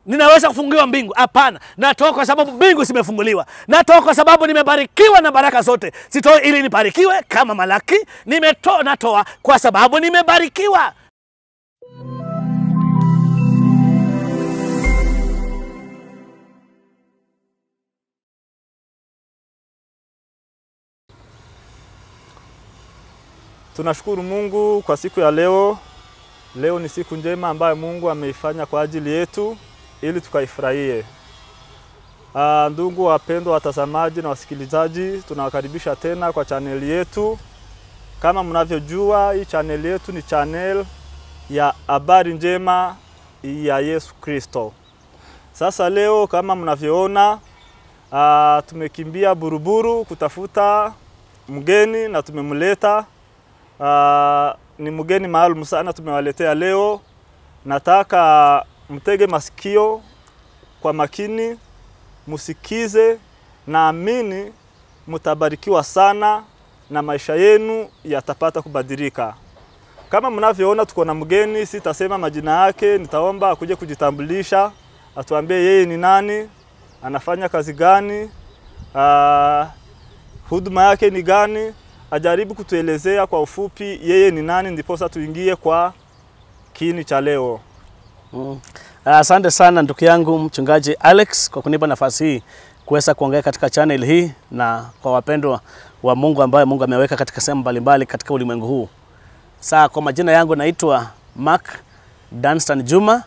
ninaweza kufunguliwa mbingu? Hapana, natoa kwa sababu mbingu zimefunguliwa. Natoa kwa sababu nimebarikiwa na baraka zote. Sitoi ili nibarikiwe kama Malaki, nimetoa, natoa kwa sababu nimebarikiwa. Tunashukuru Mungu kwa siku ya leo. Leo ni siku njema ambayo Mungu ameifanya kwa ajili yetu ili tukaifurahie. Ah, ndugu wapendwa watazamaji na wasikilizaji, tunawakaribisha tena kwa chaneli yetu. Kama mnavyojua, hii chaneli yetu ni channel ya habari njema ya Yesu Kristo. Sasa leo kama mnavyoona, ah, tumekimbia Buruburu kutafuta mgeni na tumemleta. Ah, ni mgeni maalum sana tumewaletea leo. Nataka mtege masikio kwa makini, musikize, naamini mtabarikiwa sana na maisha yenu yatapata kubadilika. Kama mnavyoona tuko na mgeni, sitasema majina yake, nitaomba akuje kujitambulisha, atuambie yeye ni nani, anafanya kazi gani, ah, huduma yake ni gani, ajaribu kutuelezea kwa ufupi yeye ni nani, ndiposa tuingie kwa kiini cha leo. Mm. Asante sana ndugu yangu mchungaji Alex kwa kunipa nafasi hii kuweza kuongea katika channel hii na kwa wapendwa wa Mungu ambayo Mungu ameweka katika sehemu mbalimbali katika ulimwengu huu. Saa kwa majina yangu naitwa Mark Danstan Juma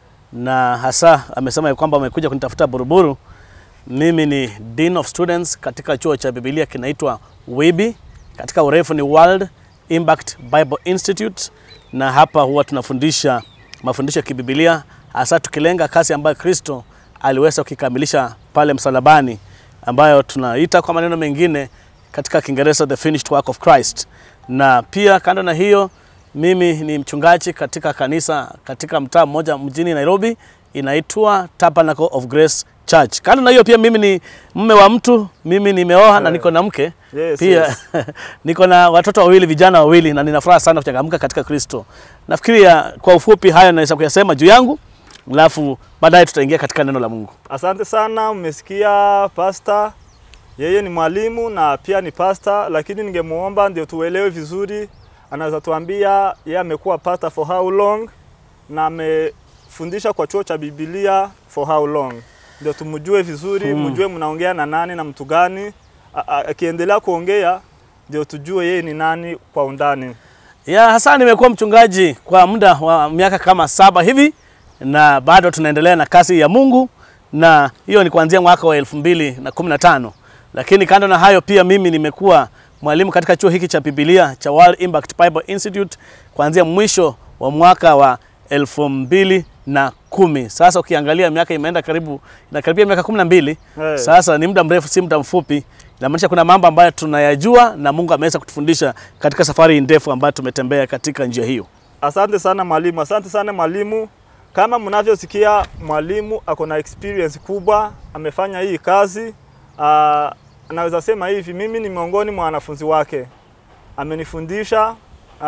na hasa amesema ya kwamba amekuja kunitafuta Buruburu. Mimi ni Dean of Students katika chuo cha Biblia kinaitwa WIBI, katika urefu ni World Impact Bible Institute, na hapa huwa tunafundisha mafundisho ya kibibilia hasa tukilenga kazi ambayo Kristo aliweza kukikamilisha pale msalabani, ambayo tunaita kwa maneno mengine katika Kiingereza the finished work of Christ. Na pia kando na hiyo, mimi ni mchungaji katika kanisa katika mtaa mmoja mjini Nairobi inaitwa Tabernacle of Grace Church. Kando na hiyo pia mimi ni mme wa mtu, mimi nimeoa na niko na mke Yes, pia yes. niko na watoto wawili, vijana wawili, na nina furaha sana kuchangamka katika Kristo. Nafikiria kwa ufupi haya naweza kuyasema juu yangu, alafu baadaye tutaingia katika neno la Mungu. Asante sana, mmesikia pasta, yeye ni mwalimu na pia ni pasta, lakini ningemuomba ndio tuelewe vizuri, anaweza tuambia yeye amekuwa pasta for how long na amefundisha kwa chuo cha Biblia for how long, ndio tumjue vizuri, Hmm. mjue mnaongea na nani na mtu gani. A- a- Akiendelea kuongea ndio tujue yeye ni nani kwa undani. Ya hasa nimekuwa mchungaji kwa muda wa miaka kama saba hivi na bado tunaendelea na kazi ya Mungu na hiyo ni kuanzia mwaka wa elfu mbili na kumi na tano. Lakini kando na hayo pia mimi nimekuwa mwalimu katika chuo hiki cha Biblia cha World Impact Bible Institute kuanzia mwisho wa mwaka wa elfu mbili na kumi. Sasa ukiangalia miaka imeenda karibu inakaribia miaka kumi na mbili. Hey. Sasa ni muda mrefu, si muda mfupi. Inamaanisha kuna mambo ambayo tunayajua na Mungu ameweza kutufundisha katika safari ndefu ambayo tumetembea katika njia hiyo. Asante sana mwalimu, asante sana mwalimu. Kama mnavyosikia, mwalimu ako na experience kubwa, amefanya hii kazi. Uh, naweza sema hivi, mimi ni miongoni mwa wanafunzi wake, amenifundisha uh,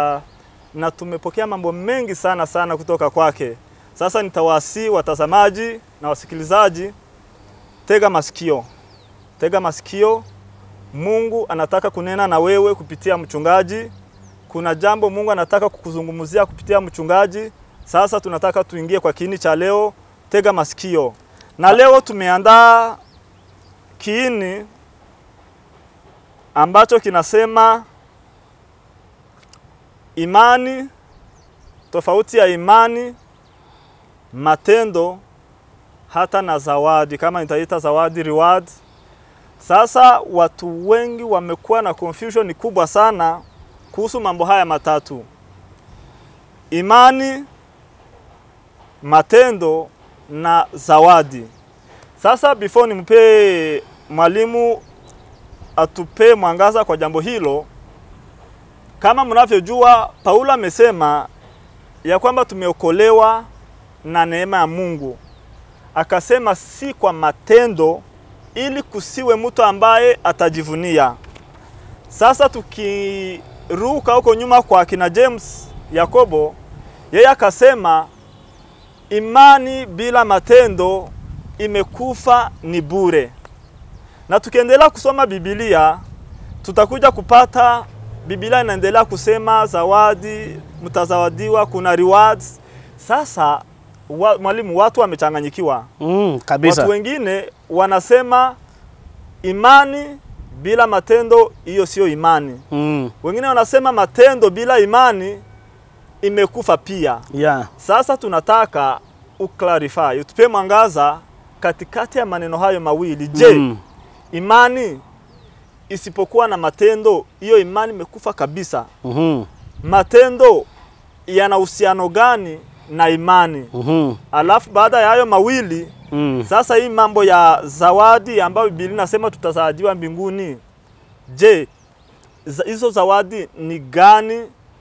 na tumepokea mambo mengi sana sana kutoka kwake. Sasa nitawasi watazamaji na wasikilizaji, tega masikio, tega masikio. Mungu anataka kunena na wewe kupitia mchungaji kuna jambo Mungu anataka kukuzungumzia kupitia mchungaji. Sasa tunataka tuingie kwa kiini cha leo, tega masikio. Na leo tumeandaa kiini ambacho kinasema imani, tofauti ya imani, matendo hata na zawadi, kama nitaita zawadi reward. Sasa watu wengi wamekuwa na confusion kubwa sana kuhusu mambo haya matatu: imani, matendo na zawadi. Sasa before nimpe mwalimu atupe mwangaza kwa jambo hilo, kama mnavyojua, Paulo amesema ya kwamba tumeokolewa na neema ya Mungu, akasema si kwa matendo, ili kusiwe mtu ambaye atajivunia. Sasa tukiruka huko nyuma kwa kina James Yakobo, yeye akasema imani bila matendo imekufa ni bure. Na tukiendelea kusoma Biblia tutakuja kupata Biblia inaendelea kusema zawadi, mtazawadiwa, kuna rewards. Sasa wa, mwalimu, watu wamechanganyikiwa. Mm, kabisa. Watu wengine wanasema imani bila matendo, hiyo sio imani. Mm, Wengine wanasema matendo bila imani imekufa pia. yeah. Sasa tunataka uclarify, utupe mwangaza katikati ya maneno hayo mawili. Je, Mm, imani isipokuwa na matendo, hiyo imani imekufa kabisa? mhm, Matendo yana uhusiano gani na imani? mhm, Alafu baada ya hayo mawili mm. sasa hii mambo ya zawadi ambayo Biblia inasema tutazawadiwa mbinguni, je, za- hizo zawadi ni gani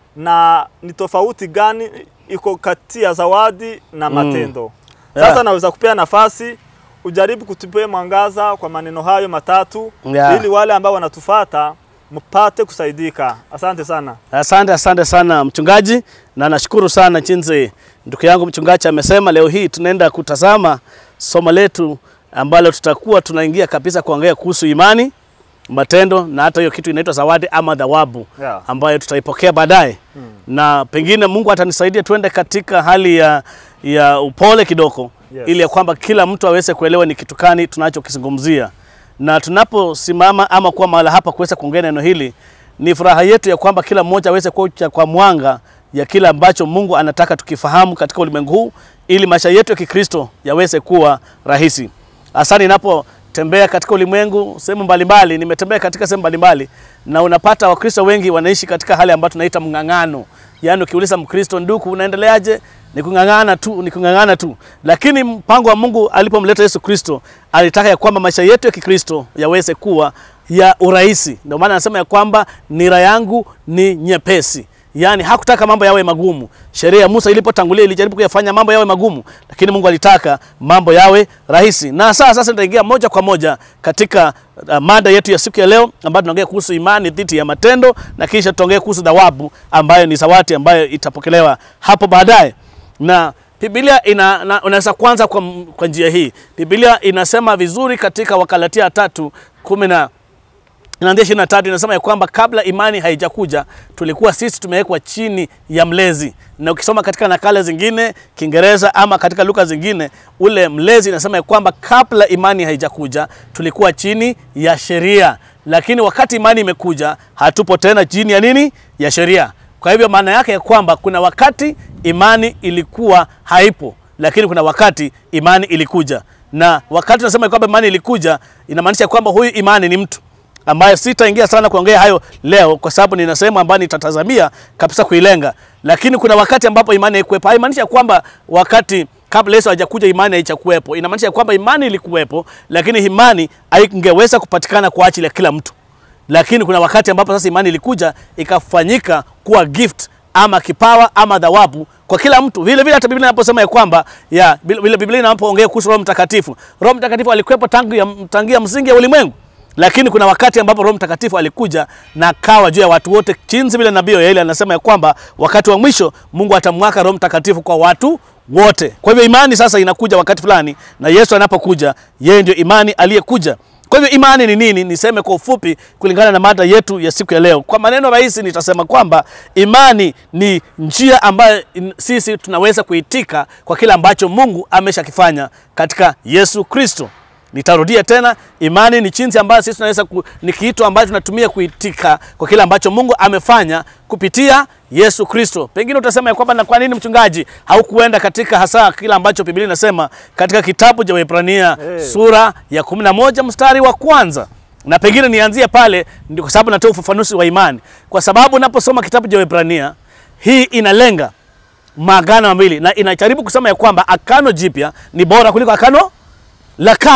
na ni tofauti gani iko kati ya zawadi na Mm. matendo? Sasa Yeah. naweza kupea nafasi ujaribu kutupia mwangaza kwa maneno hayo matatu Yeah. ili wale ambao wanatufata mpate kusaidika. Asante sana. Asante, asante sana mchungaji, na nashukuru sana jinsi ndugu yangu mchungaji amesema. Leo hii tunaenda kutazama somo letu ambalo tutakuwa tunaingia kabisa kuongea kuhusu imani, matendo na hata hiyo kitu inaitwa zawadi ama thawabu Yeah. ambayo tutaipokea baadaye na pengine Mungu atanisaidia tuende katika hali ya, ya upole kidogo Yes. ili ya kwamba kila mtu aweze kuelewa ni kitu gani tunachokizungumzia, na tunaposimama ama kuwa mahala hapa kuweza kuongea neno hili, ni furaha yetu ya kwamba kila mmoja aweze kuja kwa mwanga ya kile ambacho Mungu anataka tukifahamu katika ulimwengu huu, ili maisha yetu ya Kikristo yaweze kuwa rahisi. Hasa ninapotembea katika ulimwengu sehemu mbalimbali, nimetembea katika sehemu mbalimbali na unapata Wakristo wengi wanaishi katika hali ambayo tunaita mng'ang'ano. Yaani ukiuliza Mkristo, ndugu, unaendeleaje? Ni kung'ang'ana tu, ni kung'ang'ana tu. Lakini mpango wa Mungu alipomleta Yesu Kristo, alitaka ya kwamba maisha yetu ya Kikristo yaweze kuwa ya urahisi. Ndio maana anasema ya kwamba nira yangu ni nyepesi. Yaani hakutaka mambo yawe magumu. Sheria ya Musa ilipotangulia ilijaribu kuyafanya mambo yawe magumu, lakini Mungu alitaka mambo yawe rahisi. Na sasa sasa nitaingia moja kwa moja katika uh, mada yetu ya siku ya leo ambayo tunaongea kuhusu imani dhidi ya matendo na kisha tutaongea kuhusu thawabu ambayo ni zawadi ambayo itapokelewa hapo baadaye. Na Biblia ina na, unaweza kwanza kwa, kwa njia hii. Biblia inasema vizuri katika Wakalatia tatu kumi na inaanzia ishirini na tatu inasema ya kwamba kabla imani haijakuja tulikuwa sisi tumewekwa chini ya mlezi, na ukisoma katika nakala zingine Kiingereza ama katika lugha zingine, ule mlezi inasema ya kwamba kabla imani haijakuja tulikuwa chini ya sheria, lakini wakati imani imekuja hatupo tena chini ya nini? Ya sheria. Kwa hivyo maana yake ya kwamba kuna wakati imani ilikuwa haipo, lakini kuna wakati imani ilikuja, na wakati tunasema ya kwamba imani ilikuja inamaanisha kwamba huyu imani ni mtu ambayo sitaingia sana kuongea hayo leo kwa sababu nina sehemu ambayo nitatazamia kabisa kuilenga, lakini kuna wakati ambapo imani haikuwepo. Haimaanisha kwamba wakati kabla Yesu hajakuja imani haichakuwepo. Inamaanisha kwamba imani ilikuwepo, lakini imani haingeweza kupatikana kwa ajili ya kila mtu. Lakini kuna wakati ambapo sasa imani ilikuja ikafanyika kuwa gift ama kipawa ama thawabu kwa kila mtu. Vile vile hata Biblia inaposema ya kwamba ya vile Biblia inapoongea kuhusu Roho Mtakatifu, Roho Mtakatifu alikuwepo tangu ya, tangia msingi ya ulimwengu lakini kuna wakati ambapo Roho Mtakatifu alikuja na akawa juu ya watu wote, jinsi vile nabii Yoeli anasema ya kwamba wakati wa mwisho Mungu atamwaka Roho Mtakatifu kwa watu wote. Kwa hivyo imani sasa inakuja wakati fulani, na Yesu anapokuja, yeye ndio imani aliyekuja. Kwa hivyo imani ni nini? Niseme kwa ufupi kulingana na mada yetu ya siku ya leo. Kwa maneno rahisi, nitasema kwamba imani ni njia ambayo in- sisi tunaweza kuitika kwa kile ambacho Mungu ameshakifanya katika Yesu Kristo. Nitarudia tena, imani ni jinsi ambayo sisi tunaweza ku, ni kitu ambacho tunatumia kuitika kwa kile ambacho Mungu amefanya kupitia Yesu Kristo. Pengine utasema ya kwamba na kwa nini mchungaji haukuenda katika hasa kile ambacho Biblia inasema katika kitabu cha Waebrania Eh. sura ya 11 mstari wa kwanza na pengine nianzie pale, ndio kwa sababu natoa ufafanuzi wa imani, kwa sababu unaposoma kitabu cha Waebrania hii inalenga maagano mawili na inajaribu kusema ya kwamba agano jipya ni bora kuliko agano la kale.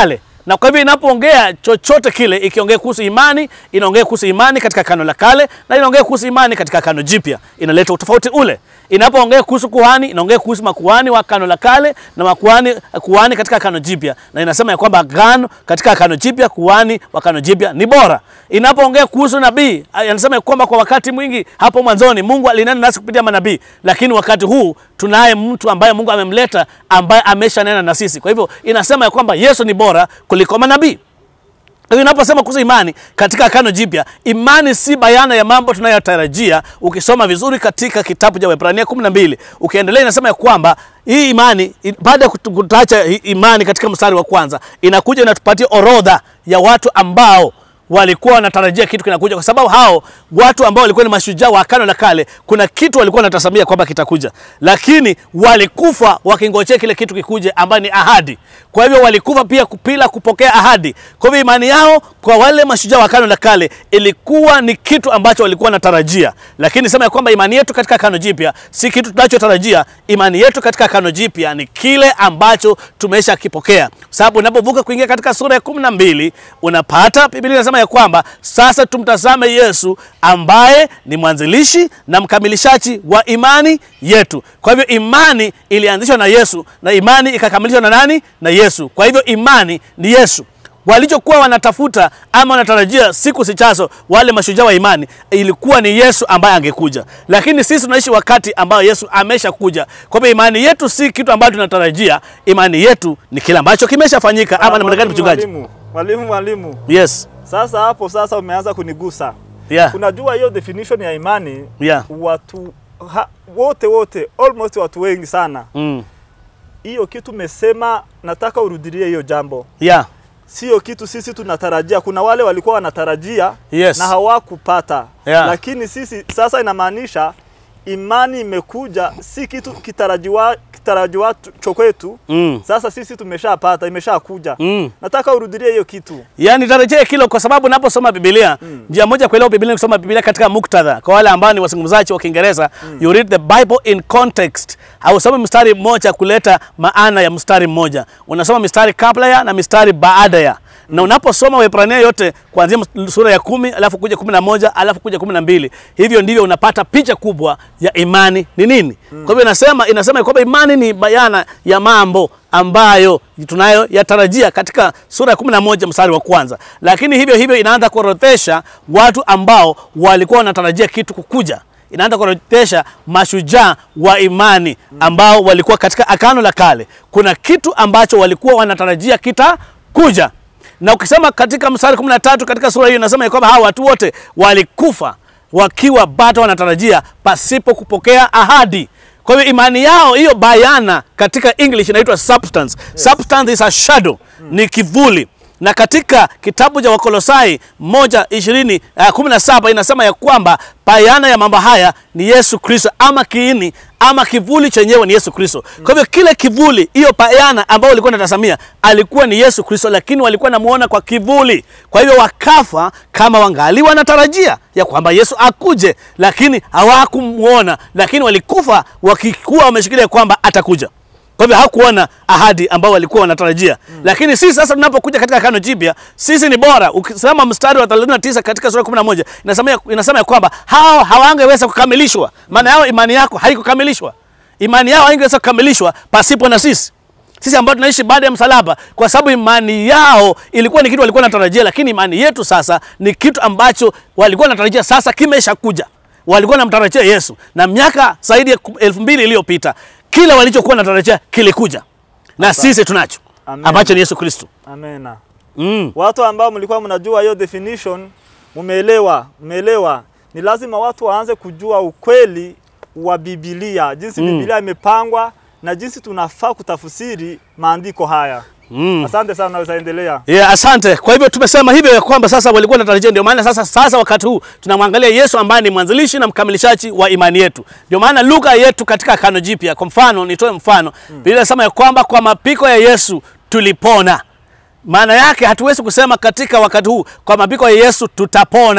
na kwa hivyo inapoongea chochote kile, ikiongea kuhusu imani, inaongea kuhusu imani katika Agano la Kale na inaongea kuhusu imani katika Agano Jipya, inaleta utofauti ule. Inapoongea kuhusu kuhani, inaongea kuhusu makuhani wa Agano la Kale na makuhani kuhani katika Agano Jipya, na inasema ya kwamba agano katika Agano Jipya, kuhani wa Agano Jipya ni bora. Inapoongea kuhusu nabii, anasema ya kwamba kwa wakati mwingi hapo mwanzoni Mungu alinena nasi kupitia manabii, lakini wakati huu tunaye mtu ambaye Mungu amemleta ambaye ameshanena na sisi. Kwa hivyo inasema ya kwamba Yesu ni bora kuliko manabii. Kwa hiyo inaposema kuhusu imani katika Agano Jipya, imani si bayana ya mambo tunayotarajia. Ukisoma vizuri katika kitabu cha Waebrania 12 ukiendelea, inasema ya kwamba hii imani i- baada ya kutu- kutacha hii imani katika mstari wa kwanza, inakuja inatupatia orodha ya watu ambao walikuwa wanatarajia kitu kinakuja, kwa sababu hao watu ambao walikuwa ni mashujaa wa Agano la Kale, kuna kitu walikuwa wanatazamia kwamba kitakuja, lakini walikufa wakingojea kile kitu kikuje, ambayo ni ahadi. Kwa hivyo walikufa pia bila kupokea ahadi. Kwa hivyo imani yao kwa wale mashujaa wa Agano la Kale ilikuwa ni kitu ambacho walikuwa wanatarajia, lakini sema ya kwamba imani yetu katika Agano Jipya si kitu tunachotarajia. Imani yetu katika Agano Jipya ni kile ambacho tumesha kipokea, sababu unapovuka kuingia katika sura ya kumi na mbili unapata Biblia inasema ya kwamba sasa tumtazame Yesu ambaye ni mwanzilishi na mkamilishaji wa imani yetu. Kwa hivyo imani ilianzishwa na Yesu na imani ikakamilishwa na nani? Na Yesu. Kwa hivyo imani ni Yesu. Walichokuwa wanatafuta ama wanatarajia siku zijazo, wale mashujaa wa imani, ilikuwa ni Yesu ambaye angekuja, lakini sisi tunaishi wakati ambao Yesu ameshakuja. Kwa hivyo imani yetu si kitu ambacho tunatarajia, imani yetu ni kile ambacho kimeshafanyika. Ama namna gani, mchungaji? Mwalimu, mwalimu, mwalimu. Yes. Sasa hapo sasa umeanza kunigusa. Yeah. Unajua hiyo definition ya imani Yeah. watu ha, wote wote almost watu wengi sana Mm. hiyo kitu umesema, nataka urudilie hiyo jambo. Yeah. Sio kitu sisi tunatarajia. Kuna wale walikuwa wanatarajia Yes. na hawakupata Yeah. lakini sisi sasa, inamaanisha imani imekuja, si kitu kitarajiwa kitarajiwa cho kwetu. Mm. Sasa sisi tumeshapata, imeshakuja. Mm. Nataka urudilie hiyo kitu. Yaani tarejea kilo kwa sababu unaposoma Biblia, njia moja ya kuelewa Biblia ni kusoma Biblia katika muktadha. Kwa wale ambao ni wazungumzaji wa Kiingereza, you read the Bible in context. Hausomi mstari mmoja kuleta maana ya mstari mmoja. Unasoma mistari kabla ya na mistari baada ya. Na unaposoma Waebrania yote kuanzia ms- sura ya kumi alafu kuja kumi na moja alafu kuja kumi na mbili hivyo ndivyo unapata picha kubwa ya imani ni nini. Kwa hivyo inasema inasema kwamba imani ni bayana ya mambo ambayo tunayo yatarajia katika sura ya kumi na moja mstari wa kwanza, lakini hivyo hivyo inaanza kuorodhesha watu ambao walikuwa wanatarajia kitu kukuja. Inaanza kuorodhesha mashujaa wa imani ambao walikuwa katika Agano la Kale. Kuna kitu ambacho walikuwa wanatarajia kitakuja, na ukisema katika mstari 13 katika sura hiyo inasema ya kwamba hawa watu wote walikufa wakiwa bado wanatarajia pasipo kupokea ahadi. Kwa hivyo imani yao hiyo bayana katika English inaitwa substance. Substance is a shadow, ni kivuli. Na katika kitabu cha Wakolosai moja ishirini uh, kumi na saba inasema ya kwamba bayana ya mambo haya ni Yesu Kristo, ama kiini ama kivuli chenyewe ni Yesu Kristo. Kwa hivyo kile kivuli, hiyo bayana ambayo walikuwa wanatazamia alikuwa ni Yesu Kristo, lakini walikuwa namuona kwa kivuli. Kwa hivyo wakafa kama wangali wanatarajia ya kwamba Yesu akuje, lakini hawakumuona, lakini walikufa wakikuwa wameshikilia kwamba atakuja. Kwa hivyo hakuona ahadi ambao walikuwa wanatarajia. Lakini sisi sasa tunapokuja katika Agano Jipya, sisi ni bora. Ukisema mstari wa 39 katika sura ya 11 inasema ya- inasema ya kwamba hao hawangeweza kukamilishwa. Maana yao imani yako haikukamilishwa. Imani yao haingeweza kukamilishwa pasipo na sisi. Sisi ambao tunaishi baada ya msalaba, kwa sababu imani yao ilikuwa ni kitu walikuwa wanatarajia, lakini imani yetu sasa ni kitu ambacho walikuwa wanatarajia, sasa kimeshakuja. Walikuwa wanamtarajia Yesu, na miaka zaidi ya ku- elfu mbili iliyopita kile walichokuwa wanatarajia kilikuja, na sisi tunacho Amen. ambacho ni Yesu Kristo. Amena. Mm. Watu ambao mlikuwa mnajua hiyo definition, mumeelewa, mumeelewa. Ni lazima watu waanze kujua ukweli wa Biblia, jinsi Biblia imepangwa na jinsi tunafaa kutafsiri maandiko haya. Mm. Asante sana, naweza endelea. Yeah, asante. Kwa hivyo tumesema hivyo ya kwamba sasa walikuwa wanatarajia, ndio maana sasa sasa wakati huu tunamwangalia Yesu ambaye ni mwanzilishi na mkamilishaji wa imani yetu. Ndio maana lugha yetu katika Agano Jipya, kwa mfano, nitoe mfano. Biblia inasema ya kwamba kwa mapiko ya Yesu tulipona. Maana yake hatuwezi kusema katika wakati huu kwa mapiko ya Yesu tutapona.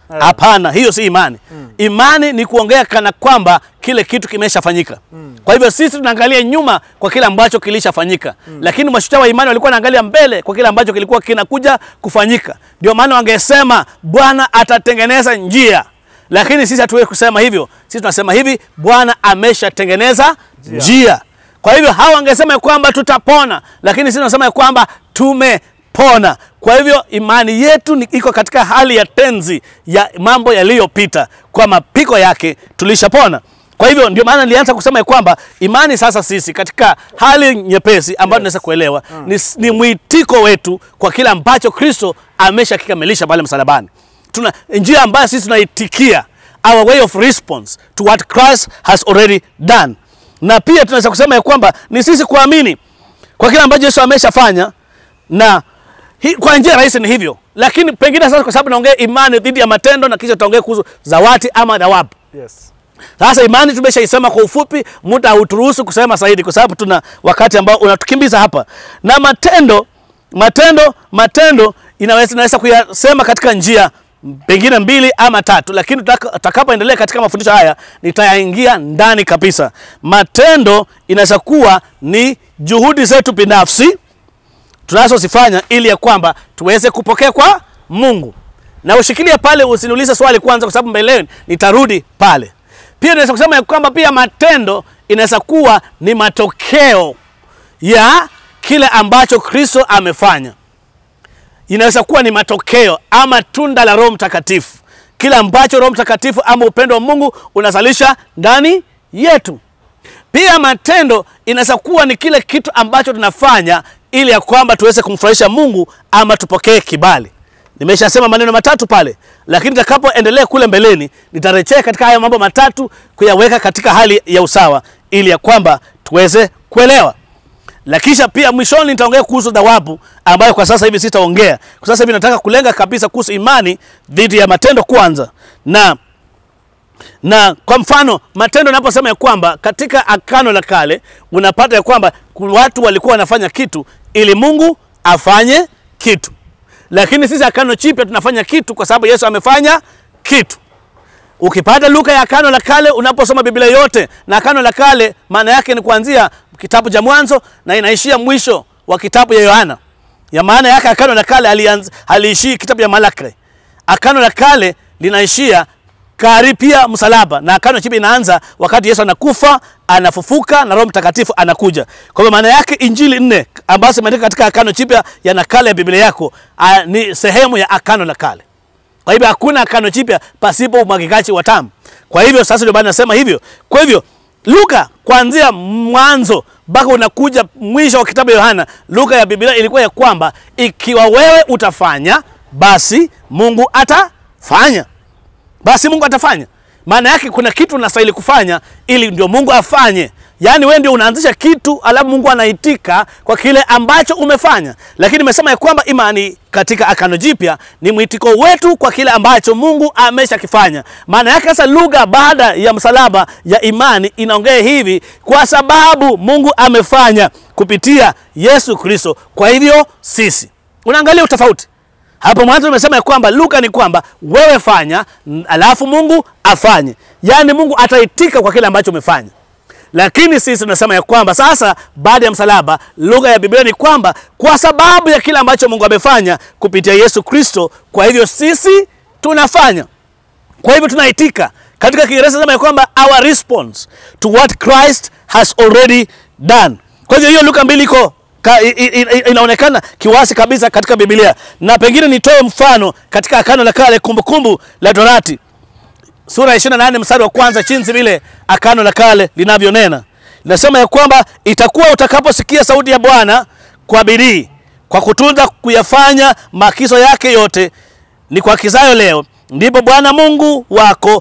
hapana hiyo si imani imani ni kuongea kana kwamba kile kitu kimeshafanyika kwa hivyo sisi tunaangalia nyuma kwa kile ambacho kilishafanyika lakini mashujaa wa imani walikuwa wanaangalia mbele kwa kile ambacho kilikuwa kinakuja kufanyika ndio maana wangesema bwana atatengeneza njia lakini sisi hatuwezi kusema hivyo sisi tunasema hivi bwana ameshatengeneza njia. njia kwa hivyo hawa wangesema ya kwamba tutapona lakini sisi tunasema ya kwamba tumepona kwa hivyo imani yetu ni iko katika hali ya tenzi ya mambo yaliyopita kwa mapiko yake tulishapona kwa hivyo ndio maana nilianza kusema ya kwamba imani sasa sisi katika hali nyepesi ambayo tunaweza kuelewa ni, ni mwitiko wetu kwa kile ambacho kristo ameshakikamilisha pale msalabani tuna njia ambayo sisi tunaitikia our way of response to what Christ has already done. Na pia tunaweza kusema ya kwamba ni sisi kuamini kwa kile ambacho Yesu ameshafanya na hi, kwa njia rahisi ni hivyo, lakini pengine sasa, kwa sababu naongea imani dhidi ya matendo na kisha tutaongea kuhusu zawati ama thawabu. Yes. Sasa imani tumeshaisema kwa ufupi, muda hauturuhusu kusema zaidi, kwa sababu tuna wakati ambao unatukimbiza hapa. Na matendo, matendo, matendo inaweza inaweza kuyasema katika njia pengine mbili ama tatu, lakini tutaka- tutakapoendelea katika mafundisho haya nitayaingia ndani kabisa. Matendo inaweza kuwa ni juhudi zetu binafsi tunazozifanya ili ya kwamba tuweze kupokea kwa Mungu. Na ushikilie pale, usiniulize swali kwanza, kwa sababu mbeleni nitarudi pale. Pia naweza kusema ya kwamba pia matendo inaweza kuwa ni matokeo ya kile ambacho Kristo amefanya. Inaweza kuwa ni matokeo ama tunda la Roho Mtakatifu, kile ambacho Roho Mtakatifu ama upendo wa Mungu unazalisha ndani yetu. Pia matendo inaweza kuwa ni kile kitu ambacho tunafanya ili ya kwamba tuweze kumfurahisha Mungu ama tupokee kibali. Nimeshasema maneno matatu pale, lakini nitakapoendelea kule mbeleni nitarejea katika haya mambo matatu kuyaweka katika hali ya usawa ili ya kwamba tuweze kuelewa. Na kisha pia mwishoni nitaongea kuhusu thawabu ambayo kwa sasa hivi sitaongea. Kwa sasa hivi nataka kulenga kabisa kuhusu imani dhidi ya matendo kwanza. Na na kwa mfano matendo naposema ya kwamba katika akano la kale unapata ya kwamba ku- watu walikuwa wanafanya kitu ili Mungu afanye kitu, lakini sisi akano chipya tunafanya kitu kwa sababu Yesu amefanya kitu. Ukipata Luka ya akano la kale, unaposoma Biblia yote na akano la kale, maana yake ni kuanzia kitabu cha Mwanzo na inaishia mwisho wa kitabu ya Yohana. Ya maana yake akano la kale halianz- haliishii kitabu ya Malaki. Akano la kale linaishia karipia msalaba na akano chipya inaanza wakati Yesu anakufa, anafufuka na Roho Mtakatifu anakuja. Kwa hivyo maana yake injili nne ambazo zimeandikwa katika akano chipya ya nakala ya Biblia yako a, ni sehemu ya akano la kale. Kwa hivyo hakuna akano jipya pasipo umwagikaji wa damu. Kwa hivyo sasa ndio maana nasema hivyo. Kwa hivyo Luka kuanzia mwanzo mpaka unakuja mwisho wa kitabu ya Yohana, Luka ya Biblia ilikuwa ya kwamba ikiwa wewe utafanya, basi Mungu atafanya, basi Mungu atafanya. Maana yake kuna kitu unastahili kufanya ili ndio Mungu afanye. Yaani wewe ndio unaanzisha kitu alafu Mungu anaitika kwa kile ambacho umefanya. Lakini nimesema ya kwamba imani katika akano jipya ni mwitiko wetu kwa kile ambacho Mungu ameshakifanya. Maana yake sasa lugha baada ya msalaba ya imani inaongea hivi kwa sababu Mungu amefanya kupitia Yesu Kristo. Kwa hivyo sisi. Unaangalia utofauti. Hapo mwanzo nimesema ya kwamba Luka ni kwamba wewe fanya, n- alafu Mungu afanye, yaani Mungu ataitika kwa kile ambacho umefanya. Lakini sisi tunasema ya kwamba sasa, baada ya msalaba, lugha ya Biblia ni kwamba kwa sababu ya kile ambacho Mungu amefanya kupitia Yesu Kristo, kwa hivyo sisi tunafanya. Kwa hivyo tunaitika. Katika Kiingereza sema ya kwamba our response to what Christ has already done. Kwa hivyo hiyo Luka mbili iko ka, i, i, i, inaonekana kiwasi kabisa katika Biblia, na pengine nitoe mfano katika Agano la Kale, Kumbukumbu la Torati sura ya 28 mstari wa kwanza, jinsi vile Agano la Kale linavyonena. Linasema ya kwamba itakuwa utakaposikia sauti ya Bwana kwa bidii, kwa kutunza kuyafanya maagizo yake yote ni kuagizayo leo, ndipo Bwana Mungu wako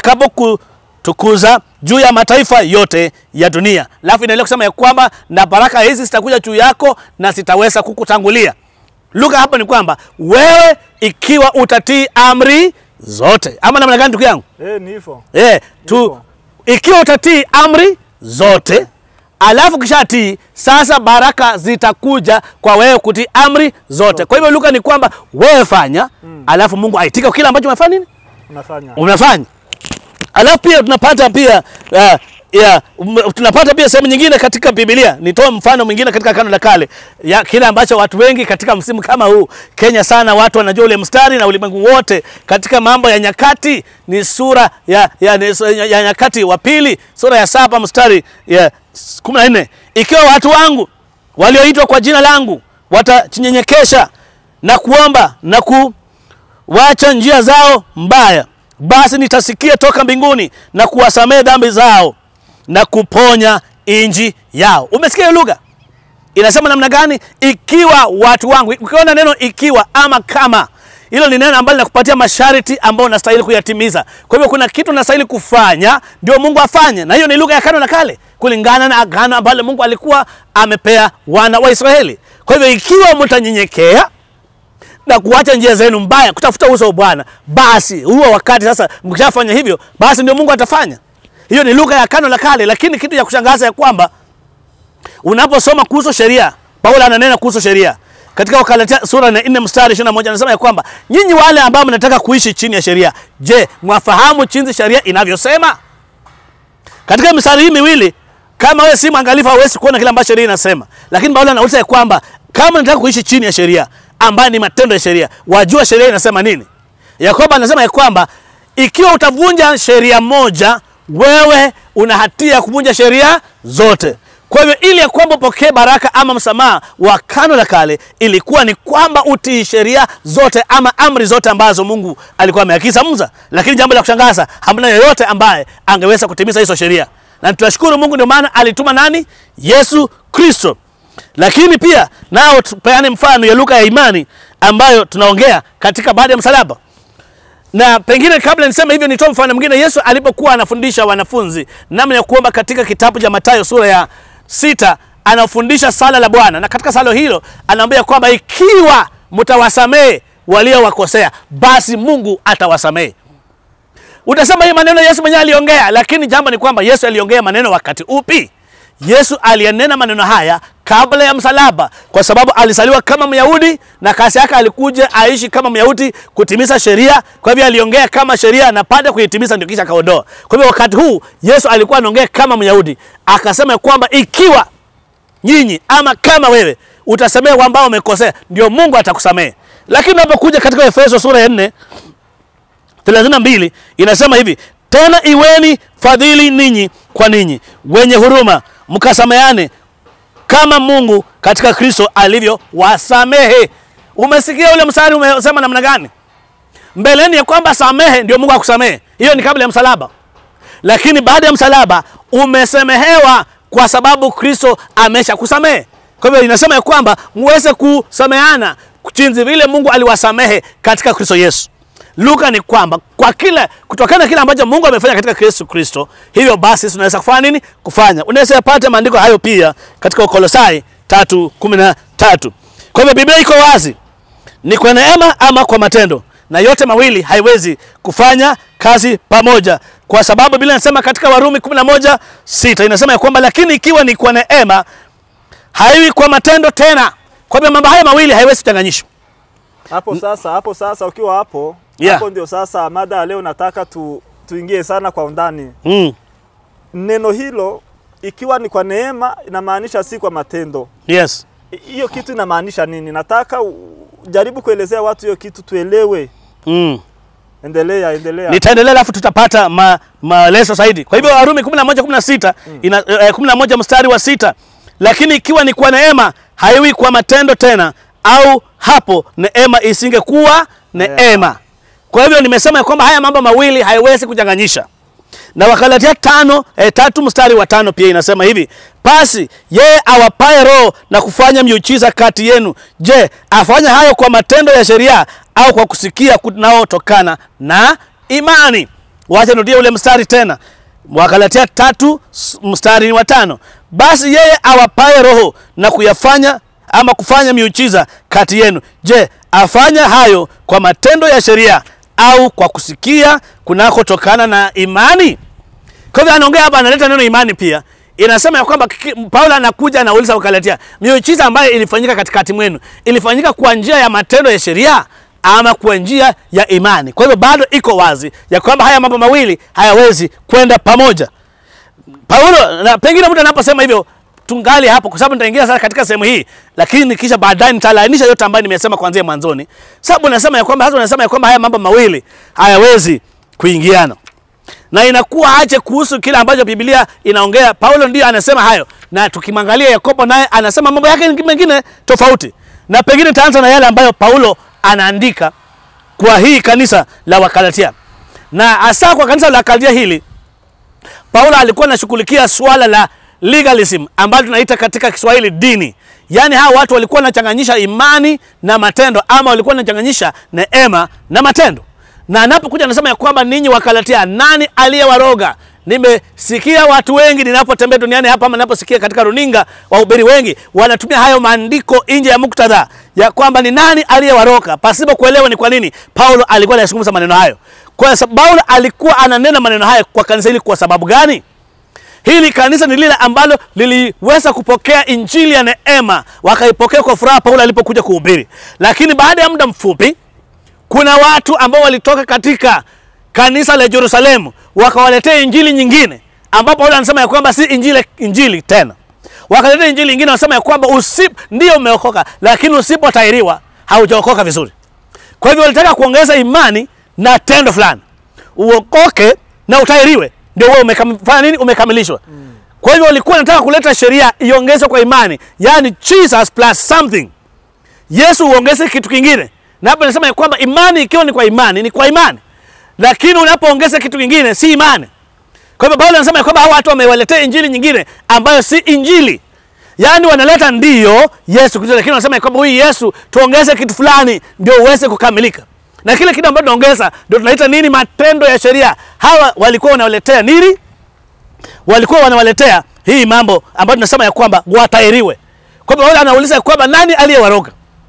atakapokutukuza juu ya mataifa yote ya dunia. Alafu inaendelea kusema ya kwamba na baraka hizi zitakuja juu yako na zitaweza kukutangulia. Lugha hapa ni kwamba wewe ikiwa utatii amri zote, ama namna gani, ndugu yangu? Eh, ni hivyo. Eh, tu Hivyo. ikiwa utatii amri zote alafu kishatii, sasa baraka zitakuja kwa wewe kutii amri zote. Kwa hivyo Luka ni kwamba wewe fanya, alafu Mungu aitika kile ambacho umefanya nini, unafanya. unafanya. Alafu pia tunapata pia uh, ya, um, tunapata pia sehemu nyingine katika Biblia. Nitoe mfano mwingine katika Agano la Kale ya kile ambacho watu wengi katika msimu kama huu Kenya sana watu wanajua ule mstari na ulimwengu wote katika mambo ya nyakati ni sura ya, ya, ya, ya nyakati wa pili sura ya saba mstari ya kumi na nne ikiwa watu wangu walioitwa kwa jina langu watajinyenyekesha na kuomba na ku wacha njia zao mbaya, basi nitasikia toka mbinguni na kuwasamehe dhambi zao na kuponya inji yao. Umesikia hiyo lugha inasema namna gani? Ikiwa watu wangu. Ukiona neno ikiwa ama kama, hilo ni neno ambalo linakupatia masharti ambayo unastahili kuyatimiza. Kwa hivyo kuna kitu unastahili kufanya ndio Mungu afanye, na hiyo ni lugha ya Agano la Kale kulingana na agano ambalo Mungu alikuwa amepea wana wa Israeli. Kwa hivyo ikiwa mtanyenyekea na kuacha njia zenu mbaya, kutafuta uso wa Bwana, basi huo wakati sasa, mkishafanya hivyo, basi ndio Mungu atafanya. Hiyo ni lugha ya Agano la Kale, lakini kitu cha kushangaza ya kwamba unaposoma kuhusu sheria, Paulo ananena kuhusu sheria katika Wagalatia sura ya 4 mstari 21 anasema ya kwamba nyinyi wale ambao mnataka kuishi chini ya sheria, je, mwafahamu jinsi sheria inavyosema? Katika mistari hii miwili, kama wewe si mwangalifu, hauwezi kuona kile ambacho sheria inasema, lakini Paulo anauliza ya kwamba kama nataka kuishi chini ya sheria ambayo ni matendo ya sheria, wajua sheria inasema nini? Yakobo anasema ya kwamba ikiwa utavunja sheria moja, wewe una hatia ya kuvunja sheria zote. Kwa hivyo ili ya kwamba upokee baraka ama msamaha wa Agano la Kale, ilikuwa ni kwamba utii sheria zote ama amri zote ambazo Mungu alikuwa ameagiza Musa. Lakini jambo la kushangaza, hamna yeyote ambaye angeweza kutimiza hizo sheria, na tunashukuru Mungu, ndio maana alituma nani? Yesu Kristo. Lakini pia nao tupeane mfano ya lugha ya imani ambayo tunaongea katika baada ya msalaba na pengine kabla niseme hivyo, nitoe mfano mwingine. Yesu alipokuwa anafundisha wanafunzi namna ya kuomba katika kitabu cha Mathayo sura ya sita, anafundisha sala la Bwana, na katika sala hilo anaambia kwamba ikiwa mtawasamehe waliowakosea, basi Mungu atawasamehe. Utasema hii maneno Yesu mwenyewe aliongea, lakini jambo ni kwamba Yesu aliongea maneno wakati upi? Yesu aliyanena maneno haya kabla ya msalaba, kwa sababu alizaliwa kama Myahudi na kazi yake alikuja aishi kama Myahudi kutimiza sheria. Kwa hivyo aliongea kama sheria na baada ya kuitimiza ndio kisha akaondoa. Kwa hivyo wakati huu Yesu alikuwa anaongea kama Myahudi, akasema kwamba ikiwa nyinyi ama kama wewe utasamehe ambao umekosea, ndio Mungu atakusamehe. Lakini unapokuja katika Efeso sura ya 4 32 inasema hivi, tena iweni fadhili ninyi kwa ninyi, wenye huruma, mkasameane kama Mungu katika Kristo alivyo wasamehe. Umesikia ule mstari umesema namna gani? Mbeleni ya kwamba samehe ndio Mungu akusamehe. Hiyo ni kabla ya msalaba, lakini baada ya msalaba umesemehewa kwa sababu Kristo amesha kusamehe. Kwa hivyo inasema ya kwamba muweze kusameana jinsi vile Mungu aliwasamehe katika Kristo Yesu. Luka ni kwamba kwa kile kutokana na kile ambacho Mungu amefanya katika Yesu Kristo, hivyo basi tunaweza kufanya nini? Kufanya. Unaweza pata maandiko hayo pia katika Wakolosai 3:13. Kwa hivyo Biblia iko wazi, ni kwa neema ama kwa matendo, na yote mawili haiwezi kufanya kazi pamoja, kwa sababu Biblia inasema katika Warumi 11:6 inasema ya kwamba lakini ikiwa ni kwa neema, haiwi kwa matendo tena. Kwa hivyo mambo haya mawili haiwezi kuchanganyishwa. Hapo sasa, hapo sasa ukiwa hapo Yeah. hapo ndio sasa mada ya leo nataka tu, tuingie sana kwa undani. Mm. Neno hilo ikiwa ni kwa neema inamaanisha si kwa matendo. Yes. I- Hiyo kitu inamaanisha nini? Nataka u- jaribu kuelezea watu hiyo kitu tuelewe. Mm. Endelea, endelea. Nitaendelea alafu tutapata ma, maelezo zaidi. Kwa hivyo Warumi 11 16 ina eh, 11 mstari wa sita, lakini ikiwa ni kwa neema haiwi kwa matendo tena, au hapo neema isingekuwa neema. Kwa hivyo nimesema ya kwamba haya mambo mawili haiwezi kuchanganyisha na Wakalatia tano eh, tatu mstari wa tano pia inasema hivi, basi yeye awapaye roho na kufanya miujiza kati yenu, je, afanya hayo kwa matendo ya sheria au kwa kusikia kunaotokana na imani? Wacha nirudie ule mstari tena, Wakalatia tatu s- mstari wa tano, basi yeye awapaye roho na kuyafanya ama kufanya miujiza kati yenu, je, afanya hayo kwa matendo ya sheria au kwa kusikia kunakotokana na imani? Kwa hivyo anaongea hapa, analeta neno imani pia. Inasema ya kwamba kiki- Paulo anakuja anauliza Wakalatia, miujiza ambayo ilifanyika katikati mwenu ilifanyika kwa njia ya matendo ya sheria ama kwa njia ya imani. Kwa hivyo bado iko wazi ya kwamba haya mambo mawili hayawezi kwenda pamoja. Paulo na pengine mtu anaposema hivyo tungali hapo, kwa sababu nitaingia sasa katika sehemu hii, lakini kisha baadaye nitalainisha yote ambayo nimesema kuanzia mwanzoni, sababu nasema ya kwamba hasa unasema ya kwamba haya mambo mawili hayawezi kuingiana na inakuwa aje kuhusu kile ambacho Biblia inaongea. Paulo ndiyo anasema hayo, na tukimwangalia Yakobo naye anasema mambo yake mengine tofauti, na pengine taanza na yale ambayo Paulo anaandika kwa hii kanisa la Wakalatia, na hasa kwa kanisa la Wakalatia hili Paulo alikuwa anashughulikia swala la legalism ambalo tunaita katika Kiswahili dini. Yaani hawa watu walikuwa wanachanganyisha imani na matendo ama walikuwa wanachanganyisha neema na matendo. Na anapokuja anasema ya kwamba ninyi Wakalatia, nani aliyewaroga? Nimesikia watu wengi ninapotembea duniani hapa ama ninaposikia katika runinga, wahubiri wengi wanatumia hayo maandiko nje ya muktadha ya kwamba ni nani aliyewaroga, pasipo kuelewa ni kwa nini Paulo alikuwa anazungumza maneno hayo. Kwa sababu Paulo alikuwa ananena maneno hayo kwa kanisa hili kwa sababu gani? Hili kanisa ni lile ambalo liliweza kupokea injili ya neema, wakaipokea kwa furaha Paulo alipokuja kuhubiri. Lakini baada ya muda mfupi, kuna watu ambao walitoka katika kanisa la Yerusalemu wakawaletea injili nyingine, ambapo Paulo anasema ya kwamba si injili, injili tena. Wakaletea injili nyingine, wanasema ya kwamba usip ndio umeokoka, lakini usipotahiriwa haujaokoka vizuri. Kwa hivyo walitaka kuongeza imani na tendo fulani, uokoke na utahiriwe ndio wewe umefanya nini? Umekamilishwa. Mm. Kwa hivyo walikuwa wanataka kuleta sheria iongezwe kwa imani, yaani Jesus plus something. Yesu uongeze kitu kingine, na hapa nasema ya kwamba imani ikiwa ni kwa imani ni kwa imani, lakini unapoongeza kitu kingine si imani. Kwa hivyo Paulo anasema ya kwamba hawa watu wamewaletea injili nyingine ambayo si injili, yaani wanaleta ndiyo Yesu Kristo, lakini wanasema ya kwamba huyu Yesu tuongeze kitu fulani ndio uweze kukamilika na kile kitu ambacho tunaongeza ndio tunaita nini? Matendo ya sheria. Hawa walikuwa wanawaletea nini? Walikuwa wanawaletea hii mambo ambayo tunasema ya kwamba watahiriwe. Kwa hivyo wale anauliza kwamba nani aliyewaroga?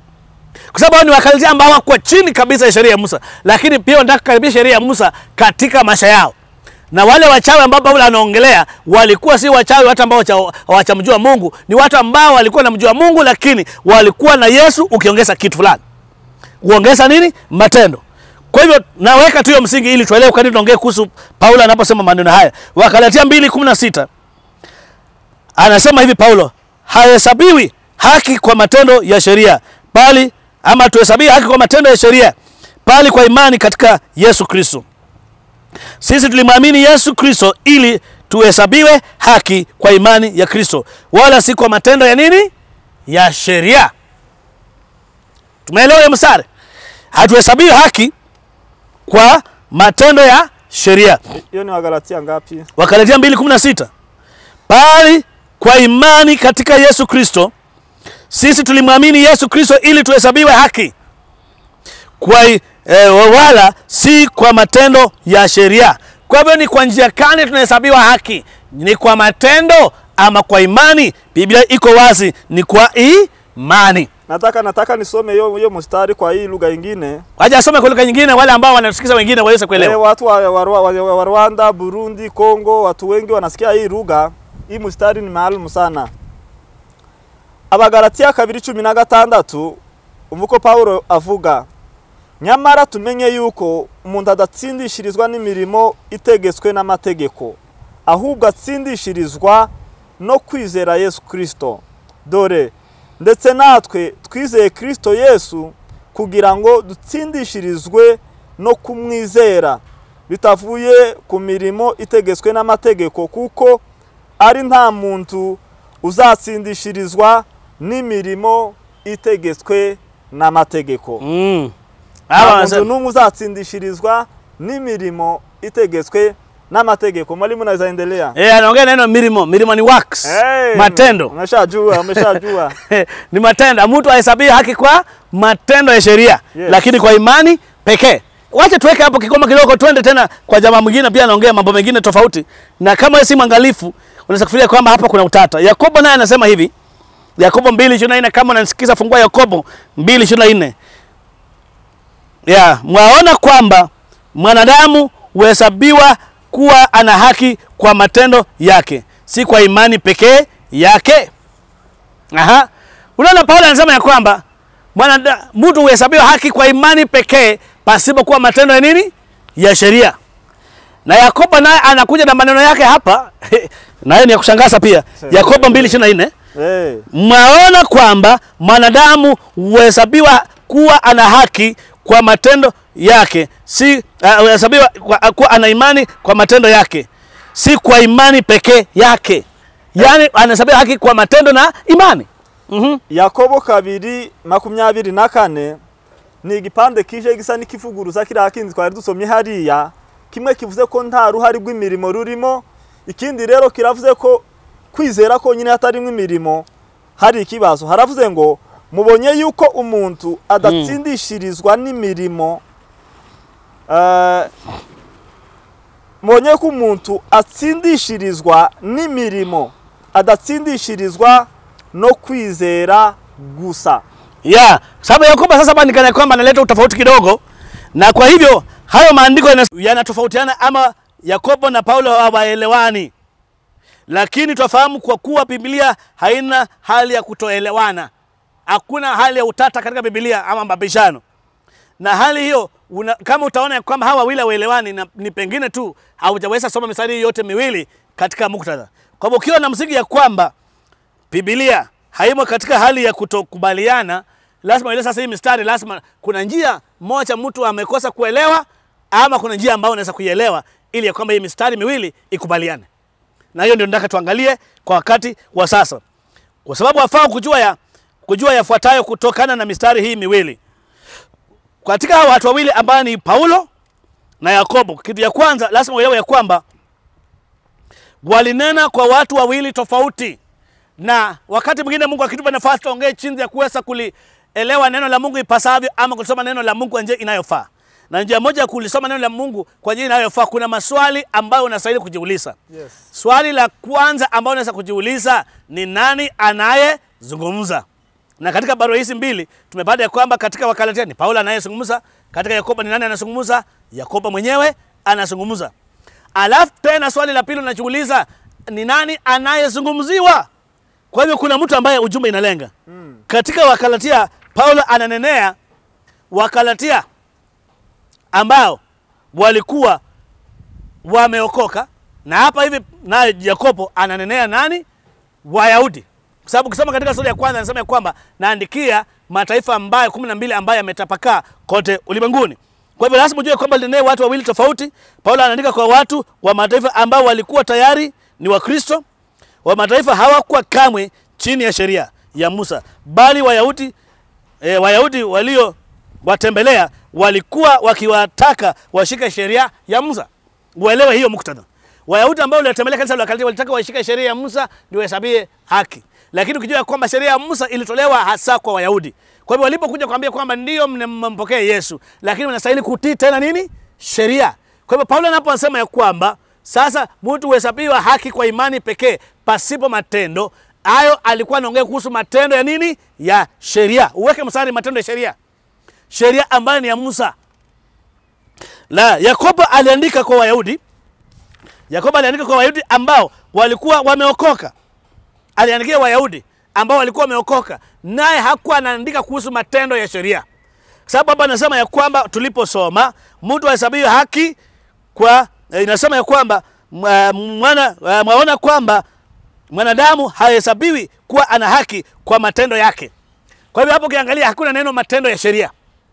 Kwa sababu ni Wakalatia ambao wako chini kabisa ya sheria ya Musa, lakini pia wanataka kukaribisha sheria ya Musa katika maisha yao. Na wale wachawi ambao Paulo anaongelea walikuwa si wachawi hata ambao hawachamjua Mungu, ni watu ambao walikuwa wanamjua Mungu, lakini walikuwa na Yesu ukiongeza kitu fulani uongeza nini? Matendo. Kwa hivyo naweka tu hiyo msingi ili tuelewe kwa nini tunaongea kuhusu Paulo anaposema maneno haya. Wakalatia 2:16 anasema hivi Paulo, hahesabiwi haki kwa matendo ya sheria, bali ama tuhesabiwi haki kwa matendo ya sheria, bali kwa imani katika Yesu Kristo. Sisi tulimwamini Yesu Kristo ili tuhesabiwe haki kwa imani ya Kristo, wala si kwa matendo ya nini? Ya sheria. Tumeelewa hiyo mstari? Hatuhesabiwi haki kwa matendo ya sheria. Hiyo ni Wagalatia ngapi? Wakalatia 2:16. Bali kwa imani katika Yesu Kristo sisi tulimwamini Yesu Kristo ili tuhesabiwe haki kwa e, wala si kwa matendo ya sheria. Kwa hivyo ni kwa njia gani tunahesabiwa haki? Ni kwa matendo ama kwa imani? Biblia iko wazi, ni kwa imani. Nataka nataka nisome hiyo hiyo mstari kwa hii lugha nyingine. Waje asome kwa lugha nyingine, wale ambao wanasikiza wengine waweze kuelewa. Eh, watu wa, wa, wa, wa, wa Rwanda, Burundi, Kongo, watu wengi wanasikia hii lugha. Hii mstari ni maalum sana. Abagalatia kabiri cumi na gatandatu umuko Paulo avuga nyamara tumenye yuko umuntu adatsindishirizwa n'imirimo itegetswe n'amategeko ahubwo atsindishirizwa no kwizera Yesu Kristo dore ndetse natwe twizeye Kristo Yesu kugira ngo dutsindishirizwe no kumwizera bitavuye ku mirimo itegetswe n'amategeko kuko ari nta muntu uzatsindishirizwa n'imirimo itegetswe n'amategeko Mm. nta Hawa muntu wanasema n'umwe uzatsindishirizwa n'imirimo itegetswe n'amategeko mwalimu naweza endelea eh, anaongea neno milimo. Milimo ni works, Hey, matendo umeshajua umeshajua ni matendo. Mtu ahesabie haki kwa matendo ya sheria Yes. lakini kwa imani pekee. Wacha tuweke hapo kikoma kidogo, twende tena kwa jamaa mwingine, pia anaongea mambo mengine tofauti, na kama wewe si mwangalifu unaweza kufikiria kwamba hapa kuna utata. Yakobo naye anasema hivi, Yakobo 2:24 kama unanisikiza, fungua Yakobo 2:24 ya mwaona kwamba mwanadamu huhesabiwa kuwa ana haki kwa matendo yake, si kwa imani pekee yake. Aha. Unaona Paulo anasema ya kwamba mwanada- mtu huhesabiwa haki kwa imani pekee pasipokuwa matendo ya nini ya sheria na yakobo naye anakuja na maneno yake hapa nayo ni ya kushangaza pia yakobo 2:24 Eh, mwaona kwamba mwanadamu huhesabiwa kuwa ana haki kwa matendo yake si uh, huhesabiwa kwa- kuwa ana imani kwa matendo yake si kwa imani pekee yake yaani anahesabiwa haki kwa matendo na imani Mhm. yakobo kabiri makumyabiri na kane ni igipande kije gisa n'ikivuguruza kiriya kindi twari dusomye hariya kimwe kivuze ko nta ruhari rw'imirimo rurimo ikindi rero kiravuze ko kwizera konyine hatarimo imirimo hari ikibazo haravuze ngo mubonye yuko umuntu adatsindishirizwa n'imirimo eh, mubonye ko umuntu atsindishirizwa n'imirimo adatsindishirizwa no kwizera gusa ya sababu yakobo sasa hapa nikana kwamba analeta utofauti kidogo na kwa hivyo hayo maandiko yana- yanatofautiana ama yakobo na paulo hawaelewani lakini twafahamu kwa kuwa biblia haina hali ya kutoelewana hakuna hali ya utata katika biblia ama mabishano na hali hiyo una, kama utaona ya kwamba hawa wawili hawaelewani na ni pengine tu haujaweza soma mistari hii yote miwili katika muktadha kwa hivyo ukiwa na msingi ya kwamba Biblia haimo katika hali ya kutokubaliana, lazima ile sasa hii mistari, lazima kuna njia moja mtu amekosa kuelewa, ama kuna njia ambayo unaweza kuielewa ili ya kwamba hii mistari miwili ikubaliane. Na hiyo ndio nataka tuangalie kwa wakati wa sasa, kwa sababu wafaa kujua ya kujua yafuatayo kutokana na mistari hii miwili katika hawa watu wawili ambao ni Paulo na Yakobo. Kitu ya kwanza lazima uelewe ya kwamba walinena kwa watu wawili tofauti na wakati mwingine Mungu akitupa nafasi tuongee jinsi ya kuweza kulielewa neno la Mungu ipasavyo ama kulisoma neno la Mungu kwa njia inayofaa. Na njia moja ya kulisoma neno la Mungu kwa njia inayofaa, kuna maswali ambayo unastahili kujiuliza. yes. Swali la kwanza ambalo unaweza kujiuliza ni nani anayezungumza? Na katika barua hizi mbili tumepata ya kwamba katika Wakalatia ni Paulo anayezungumza, katika Yakobo ni nani anazungumza? Yakobo mwenyewe anazungumza. Alafu tena swali la pili unajiuliza ni nani anayezungumziwa? Kwa hivyo kuna mtu ambaye ujumbe inalenga. Mm. Katika Wakalatia Paulo ananenea Wakalatia ambao walikuwa wameokoka, na hapa hivi naye Yakobo ananenea nani? Wayahudi, kwa sababu ukisoma katika sura ya kwanza anasema ya kwamba naandikia mataifa ambayo kumi na mbili ambayo yametapakaa kote ulimwenguni. Kwa hivyo lazima ujue kwamba linee watu wawili tofauti. Paulo anaandika kwa watu wa mataifa ambao walikuwa tayari ni Wakristo. Wa mataifa hawakuwa kamwe chini ya sheria ya Musa, bali Wayahudi e, Wayahudi walio watembelea walikuwa wakiwataka washike sheria ya Musa. Uelewe hiyo muktadha. Wayahudi ambao waliotembelea kanisa la Wagalatia walitaka washike sheria ya Musa ndio wahesabie haki, lakini ukijua kwamba sheria ya Musa ilitolewa hasa kwa Wayahudi. Kwa hivyo walipokuja kuambia kwamba ndio mnampokea Yesu, lakini mnastahili kutii tena nini? Sheria. Kwa hivyo Paulo anaposema ya kwamba sasa mtu huhesabiwa haki kwa imani pekee pasipo matendo, hayo alikuwa anaongea kuhusu matendo ya nini? Ya sheria. Uweke mstari matendo ya sheria, sheria ambayo ni ya Musa. La, Yakobo aliandika kwa Wayahudi. Yakobo aliandika kwa Wayahudi ambao walikuwa wameokoka. Aliandikia Wayahudi ambao walikuwa wameokoka, naye hakuwa anaandika kuhusu matendo ya sheria, sababu hapa anasema ya kwamba tuliposoma mtu ahesabiwe haki kwa eh, inasema ya kwamba mwa- mwana eh, mwaona kwamba mwanadamu hahesabiwi kuwa ana haki kwa matendo yake. Kwa hivyo hapo ukiangalia hakuna neno matendo ya sheria.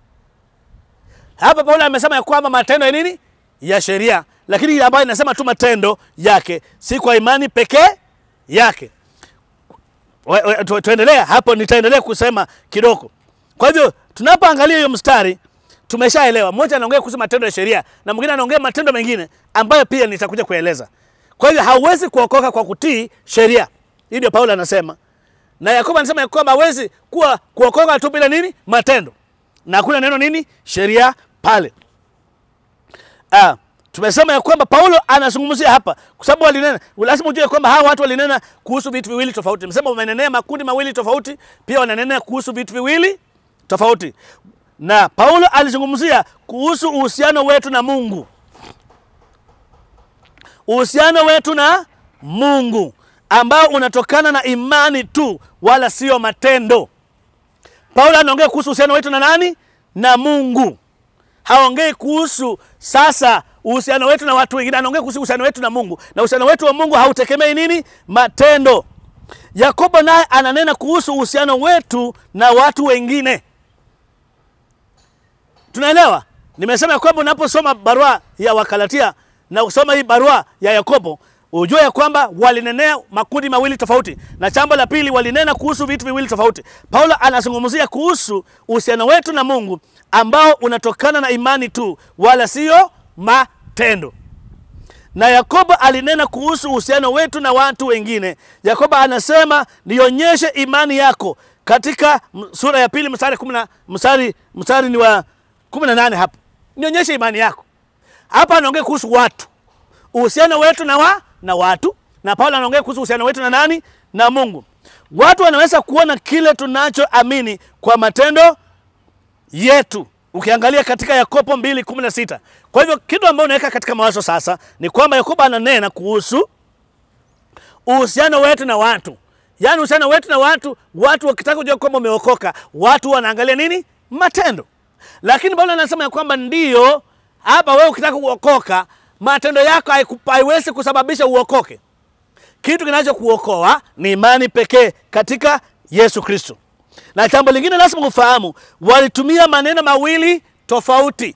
Hapa Paulo amesema ya kwamba matendo ya nini? Ya sheria, lakini ile ambayo inasema tu matendo yake, si kwa imani pekee yake. We- we- tu- Tuendelea hapo, nitaendelea kusema kidogo. Kwa hivyo tunapoangalia hiyo mstari tumeshaelewa, mmoja anaongea kuhusu matendo ya sheria na mwingine anaongea matendo mengine ambayo pia nitakuja kueleza. Kwa hivyo hauwezi kuokoka kwa kutii sheria, hii ndio Paulo anasema, na Yakobo anasema ya kwamba hawezi kuwa kuokoka tu bila nini? Matendo, na hakuna neno nini? Sheria pale. Ah, tumesema ya kwamba Paulo anazungumzia hapa kwa sababu walinena, lazima ujue kwamba hawa watu walinena kuhusu vitu viwili tofauti. Tumesema wamenenea makundi mawili tofauti, pia wananena kuhusu vitu viwili tofauti, na Paulo alizungumzia kuhusu uhusiano wetu na Mungu, uhusiano wetu na Mungu ambao unatokana na imani tu, wala sio matendo. Paulo anaongea kuhusu uhusiano wetu na nani? Na Mungu. Haongei kuhusu sasa uhusiano wetu na watu wengine, anaongea kuhusu uhusiano wetu na Mungu, na uhusiano wetu wa Mungu hautegemei nini? Matendo. Yakobo naye ananena kuhusu uhusiano wetu na watu wengine. Tunaelewa? Nimesema ya kwamba unaposoma barua ya Wakalatia na usoma hii barua ya Yakobo ujue ya kwamba walinenea makundi mawili tofauti, na jambo la pili walinena kuhusu vitu viwili tofauti. Paulo anazungumzia kuhusu uhusiano wetu na Mungu ambao unatokana na imani tu, wala sio matendo. Na Yakobo alinena kuhusu uhusiano wetu na watu wengine. Yakobo anasema nionyeshe imani yako katika m- sura ya pili mstari kumi na mstari mstari ni wa kumi na nane hapo, nionyeshe imani yako. Hapa anaongea kuhusu watu, uhusiano wetu na wa na watu, na Paulo anaongea kuhusu uhusiano wetu na nani? Na Mungu. Watu wanaweza kuona kile tunachoamini kwa matendo yetu ukiangalia katika Yakobo 2:16. Kwa hivyo kitu ambacho unaweka katika mawazo sasa ni kwamba Yakobo ananena kuhusu uhusiano wetu na watu, yaani uhusiano wetu na watu. Watu wakitaka kujua kwamba umeokoka, watu wanaangalia nini? Matendo. Lakini Paulo anasema ya kwamba ndio hapa, wewe ukitaka kuokoka, matendo yako haiku- haiwezi kusababisha uokoke. Kitu kinachokuokoa ni imani pekee katika Yesu Kristo. Na jambo lingine lazima ufahamu, walitumia maneno mawili tofauti.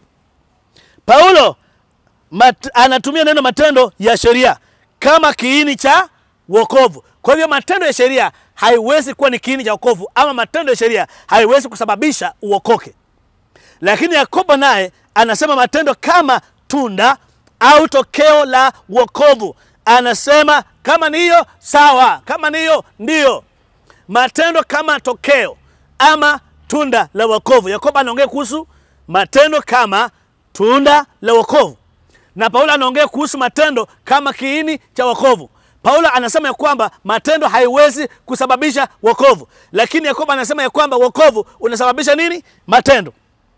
Paulo mat, anatumia neno matendo ya sheria kama kiini cha wokovu. Kwa hivyo matendo ya sheria haiwezi kuwa ni kiini cha wokovu, ama matendo ya sheria haiwezi kusababisha uokoke. Lakini Yakobo naye anasema matendo kama tunda au tokeo la wokovu. Anasema kama ni hiyo sawa, kama ni hiyo ndio matendo kama tokeo ama tunda la wokovu. Yakobo anaongea kuhusu matendo kama tunda la wokovu, na Paulo anaongea kuhusu matendo kama kiini cha wokovu. Paulo anasema ya kwamba matendo haiwezi kusababisha wokovu, lakini Yakobo anasema ya kwamba wokovu unasababisha nini? Matendo.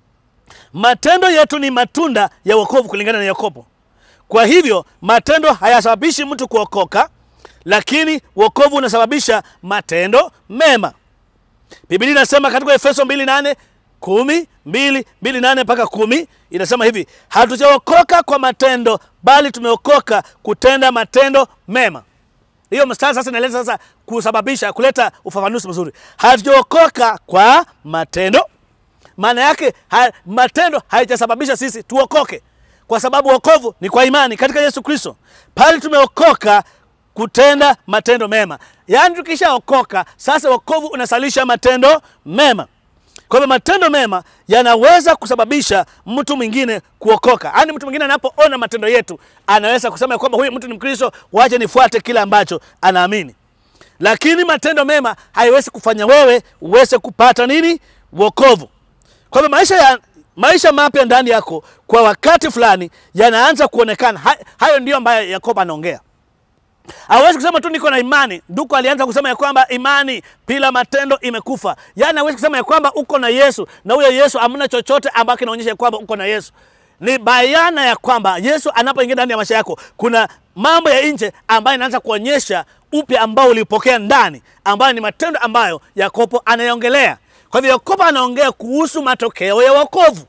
Matendo yetu ni matunda ya wokovu kulingana na Yakobo. Kwa hivyo matendo hayasababishi mtu kuokoka, lakini wokovu unasababisha matendo mema. Biblia inasema katika Efeso 2:8 kumi mbili mbili nane mpaka kumi inasema hivi, hatujaokoka kwa matendo, bali tumeokoka kutenda matendo mema. Hiyo mstari sasa inaeleza sasa kusababisha kuleta ufafanuzi mzuri. Hatujaokoka kwa matendo, maana yake ha, matendo haijasababisha sisi tuokoke, kwa sababu wokovu ni kwa imani katika Yesu Kristo. Pale tumeokoka kutenda matendo mema, yaani tukishaokoka sasa wokovu unasalisha matendo mema. Kwa hivyo matendo mema yanaweza kusababisha mtu mwingine kuokoka. Yaani mtu mwingine anapoona matendo yetu anaweza kusema kwamba huyu mtu ni Mkristo, waje nifuate kile ambacho anaamini. Lakini matendo mema haiwezi kufanya wewe uweze kupata nini? Wokovu. Kwa hivyo maisha ya maisha mapya ndani yako kwa wakati fulani yanaanza kuonekana. Ha, hayo ndio ambayo Yakobo anaongea. Hawezi kusema tu niko na imani. Ndugu alianza kusema ya kwamba imani bila matendo imekufa. Yaani hawezi kusema ya kwamba uko na Yesu na huyo Yesu hamna chochote ambacho kinaonyesha kwamba uko na Yesu. Ni bayana ya kwamba Yesu anapoingia ndani ya maisha yako, kuna mambo ya nje ambayo inaanza kuonyesha upya ambao ulipokea ndani, ambayo ni matendo ambayo Yakobo anaiongelea. Kwa hivyo Yakobo anaongea kuhusu matokeo ya wokovu.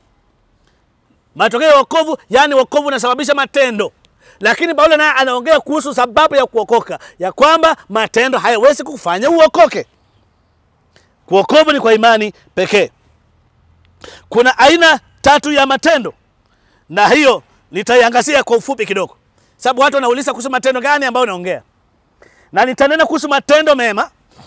Matokeo ya wokovu, yani wokovu unasababisha matendo lakini Paulo naye anaongea kuhusu sababu ya kuokoka, ya kwamba matendo hayawezi kufanya uokoke. Kuokovu ni kwa imani pekee. Kuna aina tatu ya matendo, na hiyo nitaiangazia kwa ufupi kidogo, sababu watu wanauliza kuhusu matendo gani ambayo naongea, na nitanena kuhusu matendo mema.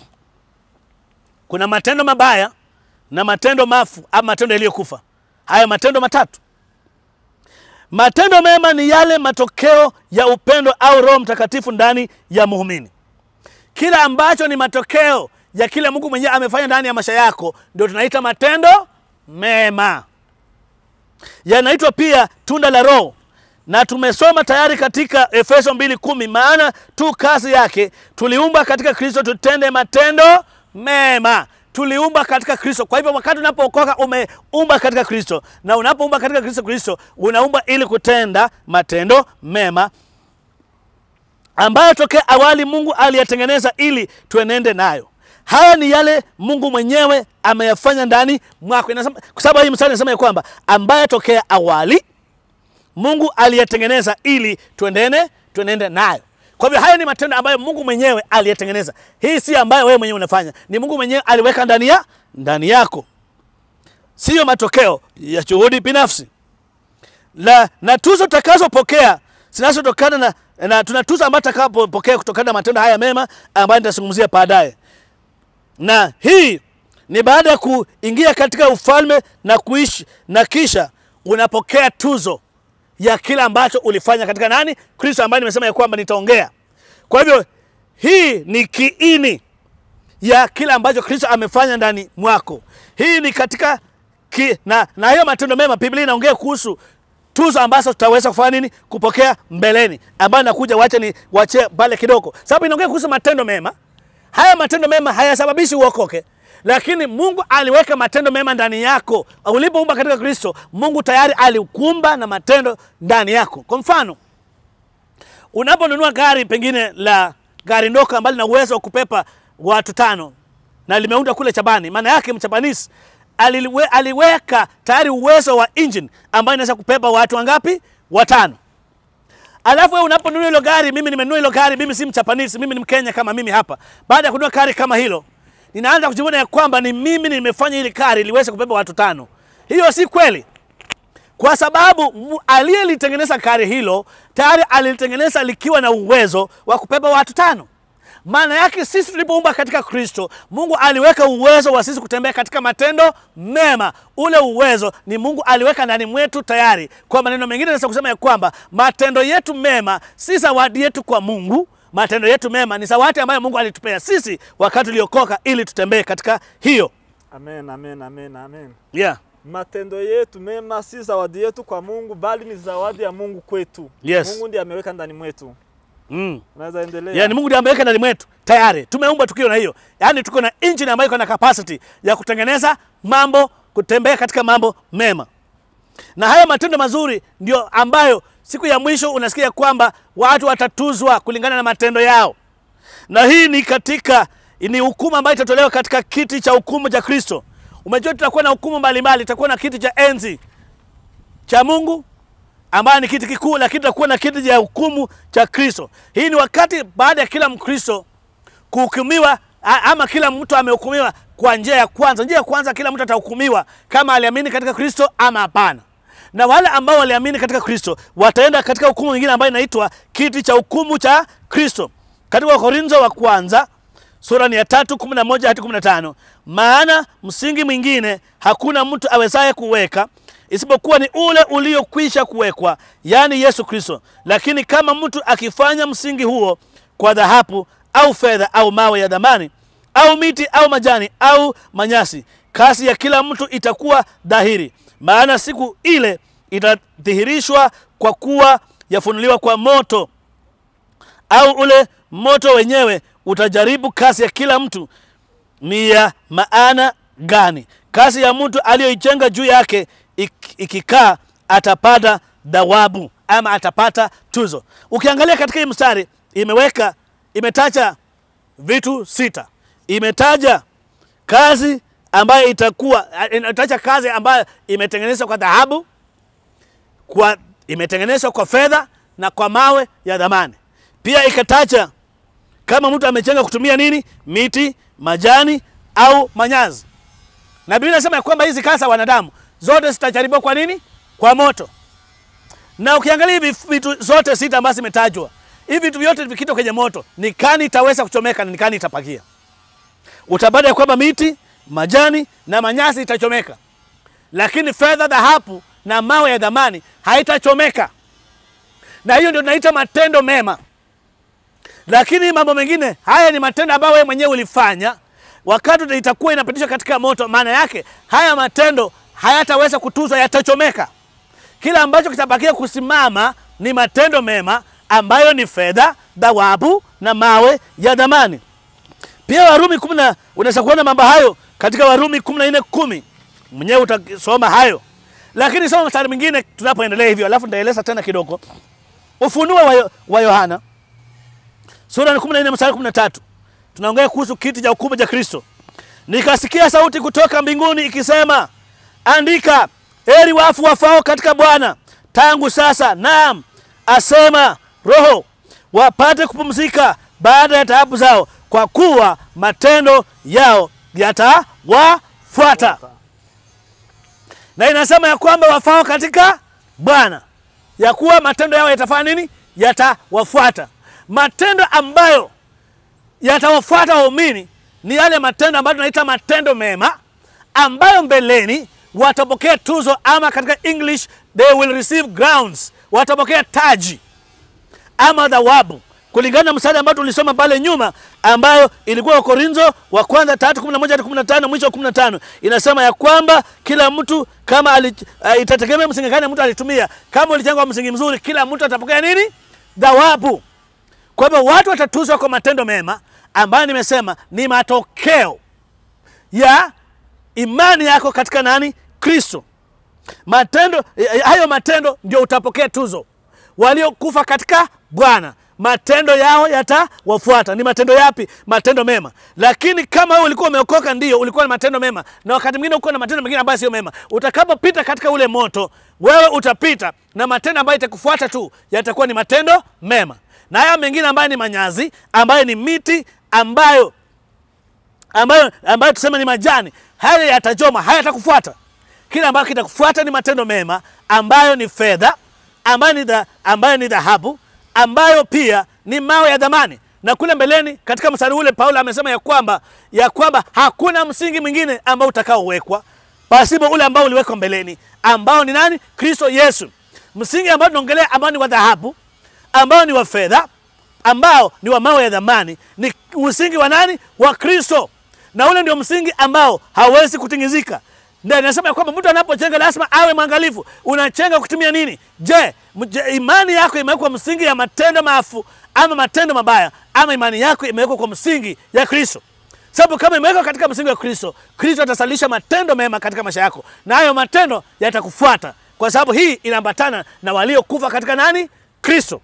Kuna matendo mabaya na matendo mafu ama matendo yaliyokufa. Haya matendo matatu Matendo mema ni yale matokeo ya upendo au Roho Mtakatifu ndani ya muumini. Kila ambacho ni matokeo ya kile Mungu mwenyewe amefanya ndani ya maisha yako ndio tunaita matendo mema. Yanaitwa pia tunda la Roho, na tumesoma tayari katika Efeso 2:10, maana tu kazi yake tuliumba katika Kristo tutende matendo mema tuliumba katika Kristo. Kwa hivyo wakati unapookoka umeumba katika Kristo, na unapoumba katika Kristo Kristo unaumba ili kutenda matendo mema ambayo tokea awali Mungu aliyatengeneza ili tuenende nayo. haya ni yale Mungu mwenyewe ameyafanya ndani mwako. Inasema, kwa sababu hii mstari inasema ya kwamba ambaye tokea awali Mungu aliyetengeneza ili tuendene tuenende nayo. Kwa hivyo hayo ni matendo ambayo Mungu mwenyewe aliyetengeneza. Hii si ambayo wewe mwenyewe unafanya, ni Mungu mwenyewe aliweka ndani ya ndani yako, siyo matokeo ya juhudi binafsi. La, na tuzo tutakazopokea zinazotokana na, na tuna tuzo ambayo tutakapokea kutokana na matendo haya mema ambayo nitazungumzia baadaye, na hii ni baada ya kuingia katika ufalme na kuishi, na kisha unapokea tuzo ya kile ambacho ulifanya katika nani? Kristo, ambaye nimesema ya kwamba nitaongea. Kwa hivyo hii ni kiini ya kile ambacho Kristo amefanya ndani mwako. Hii ni katika ki, na, na hiyo matendo mema, Biblia inaongea kuhusu tuzo ambazo tutaweza kufanya nini, kupokea mbeleni, ambayo nakuja, wacha ni wache pale kidogo, sababu inaongea kuhusu matendo mema. Haya matendo mema hayasababishi uokoke, lakini Mungu aliweka matendo mema ndani yako. Ulipoumba katika Kristo, Mungu tayari alikumba na matendo ndani yako. Kwa mfano, unaponunua gari pengine la gari ndogo ambalo lina uwezo wa kupepa watu tano na limeunda kule Chabani, maana yake mchabanisi aliwe, aliweka tayari uwezo wa engine ambayo inaweza kupepa watu wangapi? Watano. Alafu wewe unaponunua hilo gari, mimi nimenunua hilo gari, mimi si mchapanisi, mimi ni Mkenya kama mimi hapa. Baada ya kununua gari kama hilo, ninaanza kujivunia ya kwamba ni mimi nimefanya hili gari liweze kubeba watu tano. Hiyo si kweli, kwa sababu aliyelitengeneza gari hilo tayari alilitengeneza likiwa na uwezo wa kubeba watu tano. Maana yake sisi tulipoumba katika Kristo, Mungu aliweka uwezo wa sisi kutembea katika matendo mema. Ule uwezo ni Mungu aliweka ndani mwetu tayari. Kwa maneno mengine, naweza kusema ya kwamba matendo yetu mema si zawadi yetu kwa Mungu. Matendo yetu mema ni zawadi ambayo Mungu alitupea sisi wakati uliokoka, ili tutembee katika hiyo. Amen, amen, amen, amen. Yeah. Matendo yetu mema si zawadi yetu kwa Mungu, bali ni zawadi ya Mungu kwetu. Yes. Mungu ndiye ameweka ndani mwetu. Mm. Unaweza endelea. Yaani Mungu ndiye ameweka ndani mwetu tayari. Tumeumbwa tukiwa na hiyo. Yaani tuko na engine ambayo iko na capacity ya kutengeneza mambo, kutembea katika mambo mema. Na haya matendo mazuri ndio ambayo siku ya mwisho unasikia kwamba watu watatuzwa kulingana na matendo yao. Na hii ni katika ni hukumu ambayo itatolewa katika kiti cha hukumu cha Kristo. Umejua tutakuwa na hukumu mbalimbali, tutakuwa na kiti cha enzi cha Mungu ambayo ni kiti kikuu, lakini tutakuwa na kiti cha hukumu cha Kristo. Hii ni wakati baada ya kila Mkristo kuhukumiwa, a- ama kila mtu amehukumiwa kwa njia ya kwanza. Njia ya kwanza, kila mtu atahukumiwa kama aliamini katika Kristo ama hapana. Na wale ambao waliamini katika Kristo wataenda katika hukumu nyingine ambayo inaitwa kiti cha hukumu cha Kristo. Katika Wakorintho wa kwanza sura ni ya tatu kumi na moja hadi kumi na tano maana msingi mwingine hakuna mtu awezaye kuweka isipokuwa ni ule uliokwisha kuwekwa, yaani Yesu Kristo. Lakini kama mtu akifanya msingi huo kwa dhahabu au fedha au mawe ya dhamani au miti au majani au manyasi, kazi ya kila mtu itakuwa dhahiri, maana siku ile itadhihirishwa, kwa kuwa yafunuliwa kwa moto au ule moto wenyewe utajaribu kazi ya kila mtu ni ya maana gani. Kazi ya mtu aliyoijenga juu yake ik- ikikaa, atapata thawabu ama atapata tuzo. Ukiangalia katika hii mstari imeweka imetaja vitu sita, imetaja kazi ambayo itakuwa inataja kazi ambayo imetengenezwa kwa dhahabu, kwa imetengenezwa kwa fedha na kwa mawe ya dhamani. Pia ikataja kama mtu amejenga kutumia nini, miti, majani au manyazi. Na Biblia inasema ya kwamba hizi kazi za wanadamu zote zitajaribiwa kwa nini? Kwa moto. Na ukiangalia hivi vitu zote sita ambazo zimetajwa, hivi vitu vyote vikitwa kwenye moto, ni kani itaweza kuchomeka na ni kani itapakia. Utapata ya kwamba miti, majani na manyasi itachomeka, lakini fedha, dhahabu na mawe ya dhamani haitachomeka. Na hiyo ndio tunaita matendo mema. Lakini mambo mengine haya ni matendo ambayo wewe mwenyewe ulifanya wakati itakuwa inapitishwa katika moto. Maana yake haya matendo hayataweza kutuzwa, yatachomeka. Kila ambacho kitabakia kusimama ni matendo mema ambayo ni fedha, dhawabu na mawe ya dhamani. Pia Warumi kumi na unaweza kuona mambo hayo katika Warumi kumi na nne kumi mwenyewe utasoma hayo, lakini soma mstari mwingine tunapoendelea hivyo, alafu nitaeleza tena kidogo. Ufunuo wa, Yo- wa Yohana sura ya 14 mstari 13 tunaongea kuhusu kiti cha hukumu cha Kristo. Nikasikia sauti kutoka mbinguni ikisema, andika, heri wafu wafao katika Bwana tangu sasa, naam, asema Roho, wapate kupumzika baada ya taabu zao, kwa kuwa matendo yao yatawafuata. Na inasema ya kwamba wafao katika Bwana, ya kuwa matendo yao yatafanya nini? Yatawafuata. Matendo ambayo yatawafuata waumini ni yale matendo ambayo tunaita matendo mema, ambayo mbeleni watapokea tuzo, ama katika English they will receive grounds, watapokea taji ama thawabu kulingana na mstari ambao tulisoma pale nyuma, ambayo ilikuwa Wakorintho wa kwanza tatu kumi na moja hadi kumi na tano mwisho wa kumi na tano inasema ya kwamba kila mtu kama ali, uh, itategemea msingi gani mtu alitumia. Kama ulijengwa msingi mzuri, kila mtu atapokea nini? Thawabu. Kwa hivyo watu watatuzwa kwa matendo mema ambayo nimesema ni matokeo ya imani yako katika nani? Kristo. Matendo hayo matendo ndio utapokea tuzo. Waliokufa katika Bwana matendo yao yatawafuata. Ni matendo yapi? Matendo mema. Lakini kama wewe ulikuwa umeokoka, ndio ulikuwa na matendo mema, na wakati mwingine uko na matendo mengine ambayo sio mema. Utakapopita katika ule moto, wewe utapita na matendo ambayo itakufuata tu yatakuwa ni matendo mema, na haya mengine ambayo ni manyazi, ambayo ni miti ambayo ambayo, ambayo tuseme ni majani, haya yatajoma, haya yatakufuata. Kile ambacho kitakufuata ni matendo mema ambayo ni fedha, ambayo ni dha, ambayo ni dhahabu ambayo pia ni mawe ya dhamani. Na kule mbeleni katika mstari ule Paulo amesema ya kwamba ya kwamba hakuna msingi mwingine ambao utakaowekwa pasipo ule ambao uliwekwa mbeleni, ambao ni nani? Kristo Yesu. Msingi ambao tunaongelea ambao ni wa dhahabu, ambao ni wa fedha, ambao ni wa mawe ya dhamani, ni msingi wa nani? Wa Kristo, na ule ndio msingi ambao hawezi kutingizika. Ndio inasema ya kwamba mtu anapojenga lazima awe mwangalifu. Unachenga kutumia nini? Je, imani yako imewekwa msingi ya matendo maafu ama matendo mabaya, ama imani yako imewekwa kwa msingi ya Kristo? Sababu kama imewekwa katika msingi wa Kristo, Kristo atasalisha matendo mema katika maisha yako, na hayo matendo yatakufuata, kwa sababu hii inaambatana na waliokufa katika nani? Kristo.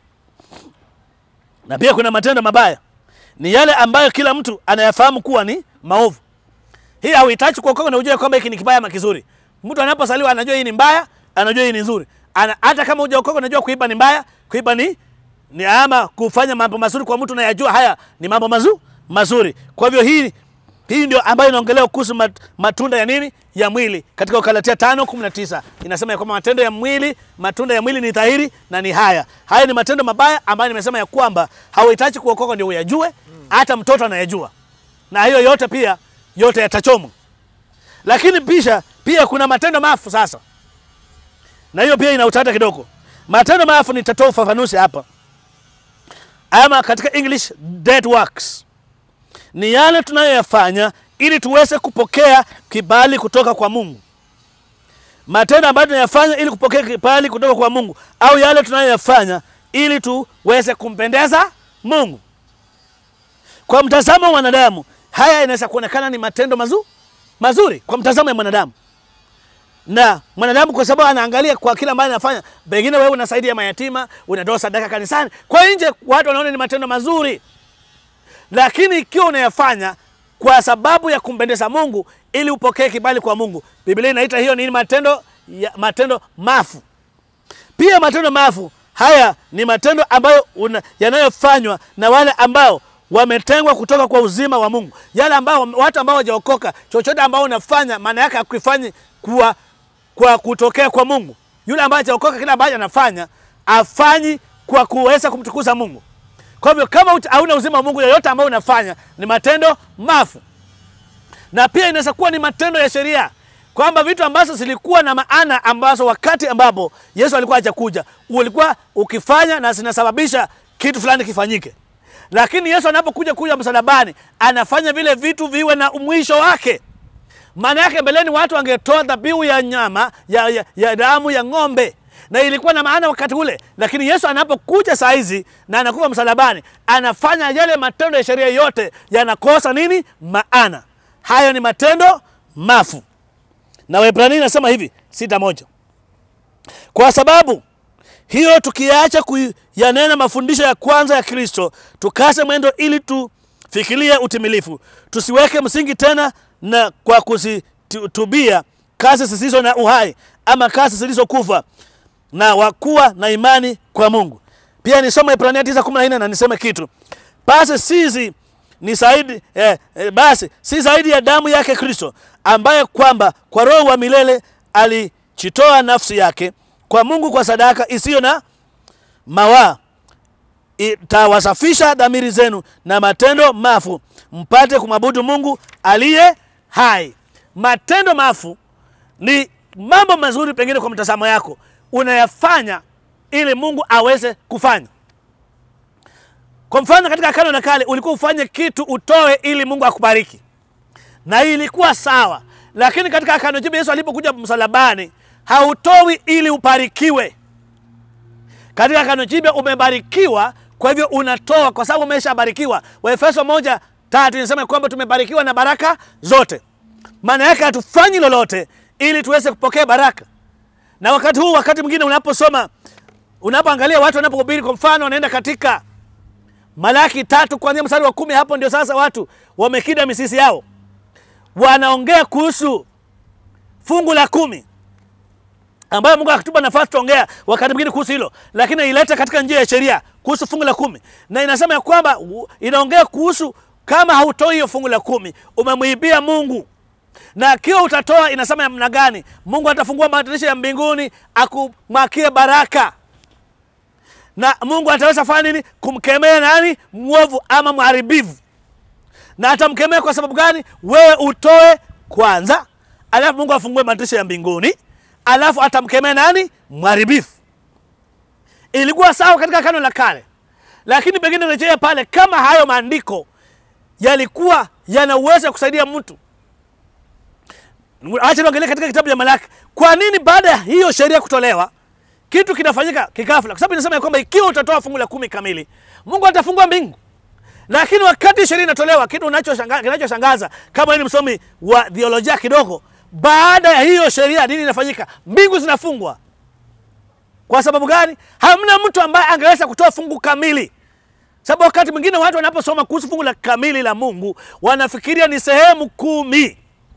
Na pia kuna matendo mabaya, ni yale ambayo kila mtu anayafahamu kuwa ni maovu. Hii hauhitaji kuokoka na ujue kwamba hiki ni kibaya ama kizuri. Mtu anapozaliwa anajua hii ni mbaya, anajua hii ni nzuri. Ana, hata kama hujaokoka unajua kuiba ni mbaya, kuiba ni ni ama kufanya mambo mazuri kwa mtu unayajua haya ni mambo mazu, mazuri. Kwa hivyo hii hii ndio ambayo inaongelea kuhusu mat, matunda ya nini? Ya mwili. Katika Galatia 5:19 inasema ya kwamba matendo ya mwili, matunda ya mwili ni dhahiri na ni haya. Haya ni matendo mabaya ambayo nimesema ya kwamba hauhitaji kuokoka ndio uyajue, hata mtoto anayajua. Na hiyo yote pia yote yatachomwa. Lakini pisha pia kuna matendo mafu sasa, na hiyo pia ina utata kidogo. Matendo mafu nitatoa ufafanuzi hapa, ama katika English dead works, ni yale tunayoyafanya ili tuweze kupokea kibali kutoka kwa Mungu. Matendo ambayo tunayafanya ili kupokea kibali kutoka kwa Mungu, au yale tunayoyafanya ili tuweze kumpendeza Mungu. Kwa mtazamo wa mwanadamu haya inaweza kuonekana ni matendo mazu, mazuri kwa mtazamo ya mwanadamu, na mwanadamu kwa sababu anaangalia kwa kila ambayo anafanya. Pengine wewe unasaidia mayatima, unatoa sadaka kanisani, kwa nje watu wanaona ni matendo mazuri, lakini ikiwa unayafanya kwa sababu ya kumpendeza Mungu ili upokee kibali kwa Mungu, Biblia inaita hiyo ni matendo ya, matendo mafu. Pia matendo mafu haya ni matendo ambayo yanayofanywa na wale ambao wametengwa kutoka kwa uzima wa Mungu. Yale ambao watu ambao hawajaokoka, chochote ambao unafanya maana yake akuifanyi kwa, kwa kutokea kwa Mungu. Yule ambaye hajaokoka, kila ambacho anafanya afanyi kwa kuweza kumtukuza Mungu. Kwa hivyo kama hauna uzima wa Mungu, yoyote ambayo unafanya ni matendo mafu, na pia inaweza kuwa ni matendo ya sheria, kwamba vitu ambazo zilikuwa na maana ambazo wakati ambapo Yesu alikuwa hajakuja ulikuwa ukifanya na zinasababisha kitu fulani kifanyike lakini Yesu anapokuja kuja msalabani anafanya vile vitu viwe na mwisho wake. Maana yake mbeleni watu wangetoa dhabihu ya nyama ya, ya, ya damu ya ng'ombe na ilikuwa na maana wakati ule, lakini Yesu anapokuja saa hizi na anakuwa msalabani anafanya yale matendo ya sheria yote yanakosa nini? Maana. Hayo ni matendo mafu, na Waebrania inasema hivi sita moja kwa sababu hiyo tukiacha kuyanena mafundisho ya kwanza ya Kristo, tukase mwendo ili fikirie utimilifu. Tusiweke msingi tena na kwa kuzitubia kazi zisizo na uhai ama kazi zilizokufa na wakuwa na imani kwa Mungu. Pia nisome Ibrania 9:14 na niseme kitu. Basi sisi ni zaidi eh, eh, basi si zaidi ya damu yake Kristo ambaye kwamba kwa roho wa milele alichitoa nafsi yake kwa Mungu kwa sadaka isiyo na mawaa itawasafisha dhamiri zenu na matendo mafu mpate kumwabudu Mungu aliye hai. Matendo mafu ni mambo mazuri pengine kwa mtazamo yako unayafanya ili Mungu aweze kufanya. Kwa mfano, katika Agano la Kale ulikuwa ufanye kitu utoe ili Mungu akubariki, na hii ilikuwa sawa, lakini katika Agano Jipya Yesu alipokuja msalabani hautoi ili ubarikiwe. Katika Agano Jipya umebarikiwa, kwa hivyo unatoa kwa sababu umeshabarikiwa. Waefeso moja tatu inasema kwamba tumebarikiwa na baraka zote. Maana yake hatufanyi lolote ili tuweze kupokea baraka. Na wakati huu, wakati mwingine unaposoma, unapoangalia watu wanapohubiri, kwa mfano, wanaenda katika Malaki tatu kuanzia mstari wa kumi, hapo ndio sasa watu wamekida misisi yao, wanaongea kuhusu fungu la kumi ambayo Mungu akatupa nafasi tuongea wakati mwingine kuhusu hilo, lakini ileta katika njia ya sheria kuhusu fungu la kumi, na inasema ya kwamba inaongea kuhusu kama hautoi hiyo fungu la kumi umemwibia Mungu na akiwa utatoa, inasema namna gani? Mungu atafungua madirisha ya mbinguni akumwakie baraka, na Mungu ataweza fanya nini? Kumkemea nani? Mwovu ama mharibivu. Na atamkemea kwa sababu gani? Wewe utoe kwanza, alafu Mungu afungue madirisha ya mbinguni, alafu atamkemea nani? Mharibifu. Ilikuwa sawa katika Agano la Kale, lakini pengine rejea pale, kama hayo maandiko yalikuwa yana uwezo wa kusaidia mtu Acha niangalie katika kitabu cha Malaki, kwa nini baada ya hiyo sheria kutolewa kitu kinafanyika kikafla? Kwa sababu inasema ya kwamba ikiwa utatoa fungu la kumi kamili, Mungu atafungua mbingu. Lakini wakati sheria inatolewa, kitu unachoshangaza kinachoshangaza, kama ni msomi wa theolojia kidogo, baada ya hiyo sheria nini inafanyika? Mbingu zinafungwa. Kwa sababu gani? Hamna mtu ambaye angeweza kutoa fungu kamili. Sababu wakati mwingine watu wanaposoma kuhusu fungu la kamili la Mungu wanafikiria ni sehemu kumi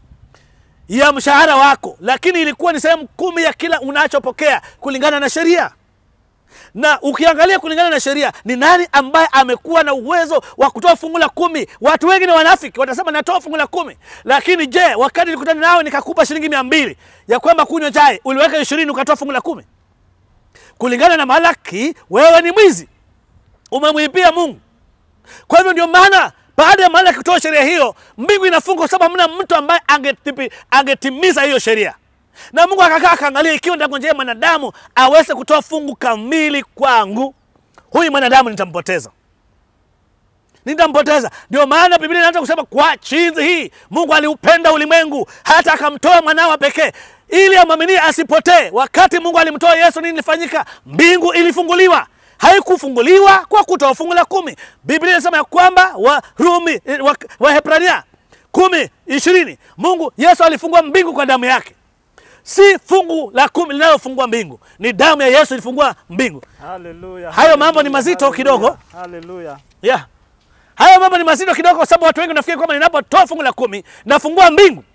ya mshahara wako, lakini ilikuwa ni sehemu kumi ya kila unachopokea kulingana na sheria. Na ukiangalia kulingana na sheria, ni nani ambaye amekuwa na uwezo wa kutoa fungu la kumi? Watu wengi ni wanafiki, watasema natoa fungu la kumi. Lakini je, wakati nilikutana nawe nikakupa shilingi mia mbili ya kwamba kunywa chai, uliweka ishirini ukatoa fungu la kumi? Kulingana na Malaki, wewe ni mwizi, umemwibia Mungu. Kwa hivyo ndio maana baada ya Malaki kutoa sheria hiyo, mbingu inafungwa kwa sababu hamna mtu ambaye angetipi, angetimiza hiyo sheria. Na Mungu akakaa akaangalia, ikiwa nitangojea mwanadamu aweze kutoa fungu kamili kwangu, huyu mwanadamu nitampoteza, nitampoteza. Ndio maana Biblia inaanza kusema kwa chinzi hii Mungu aliupenda ulimwengu hata akamtoa mwanawe pekee ili amwaminie asipotee. Wakati Mungu alimtoa Yesu, nini ilifanyika? Mbingu ilifunguliwa haikufunguliwa kwa kutoa fungu la kumi. Biblia inasema ya kwamba Warumi Wahebrania wa kumi ishirini Mungu Yesu alifungua mbingu kwa damu yake. Si fungu la kumi linalofungua mbingu, ni damu ya Yesu ilifungua mbingu. Haleluya. Hayo mambo ni mazito kidogo. Haleluya. Yeah. Hayo mambo ni mazito kidogo kwa sababu watu wengi nafikiri kwamba ninapotoa fungu la kumi nafungua mbingu.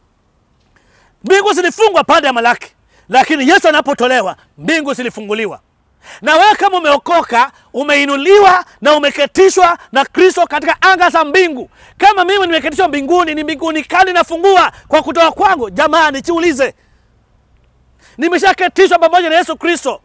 Mbingu zilifungwa baada ya Malaki, lakini Yesu anapotolewa mbingu zilifunguliwa na wewe kama umeokoka umeinuliwa na umeketishwa na Kristo katika anga za mbingu. Kama mimi nimeketishwa mbinguni, ni mbinguni kali nafungua kwa kutoa kwangu. Jamani, jiulize, nimeshaketishwa pamoja na Yesu Kristo.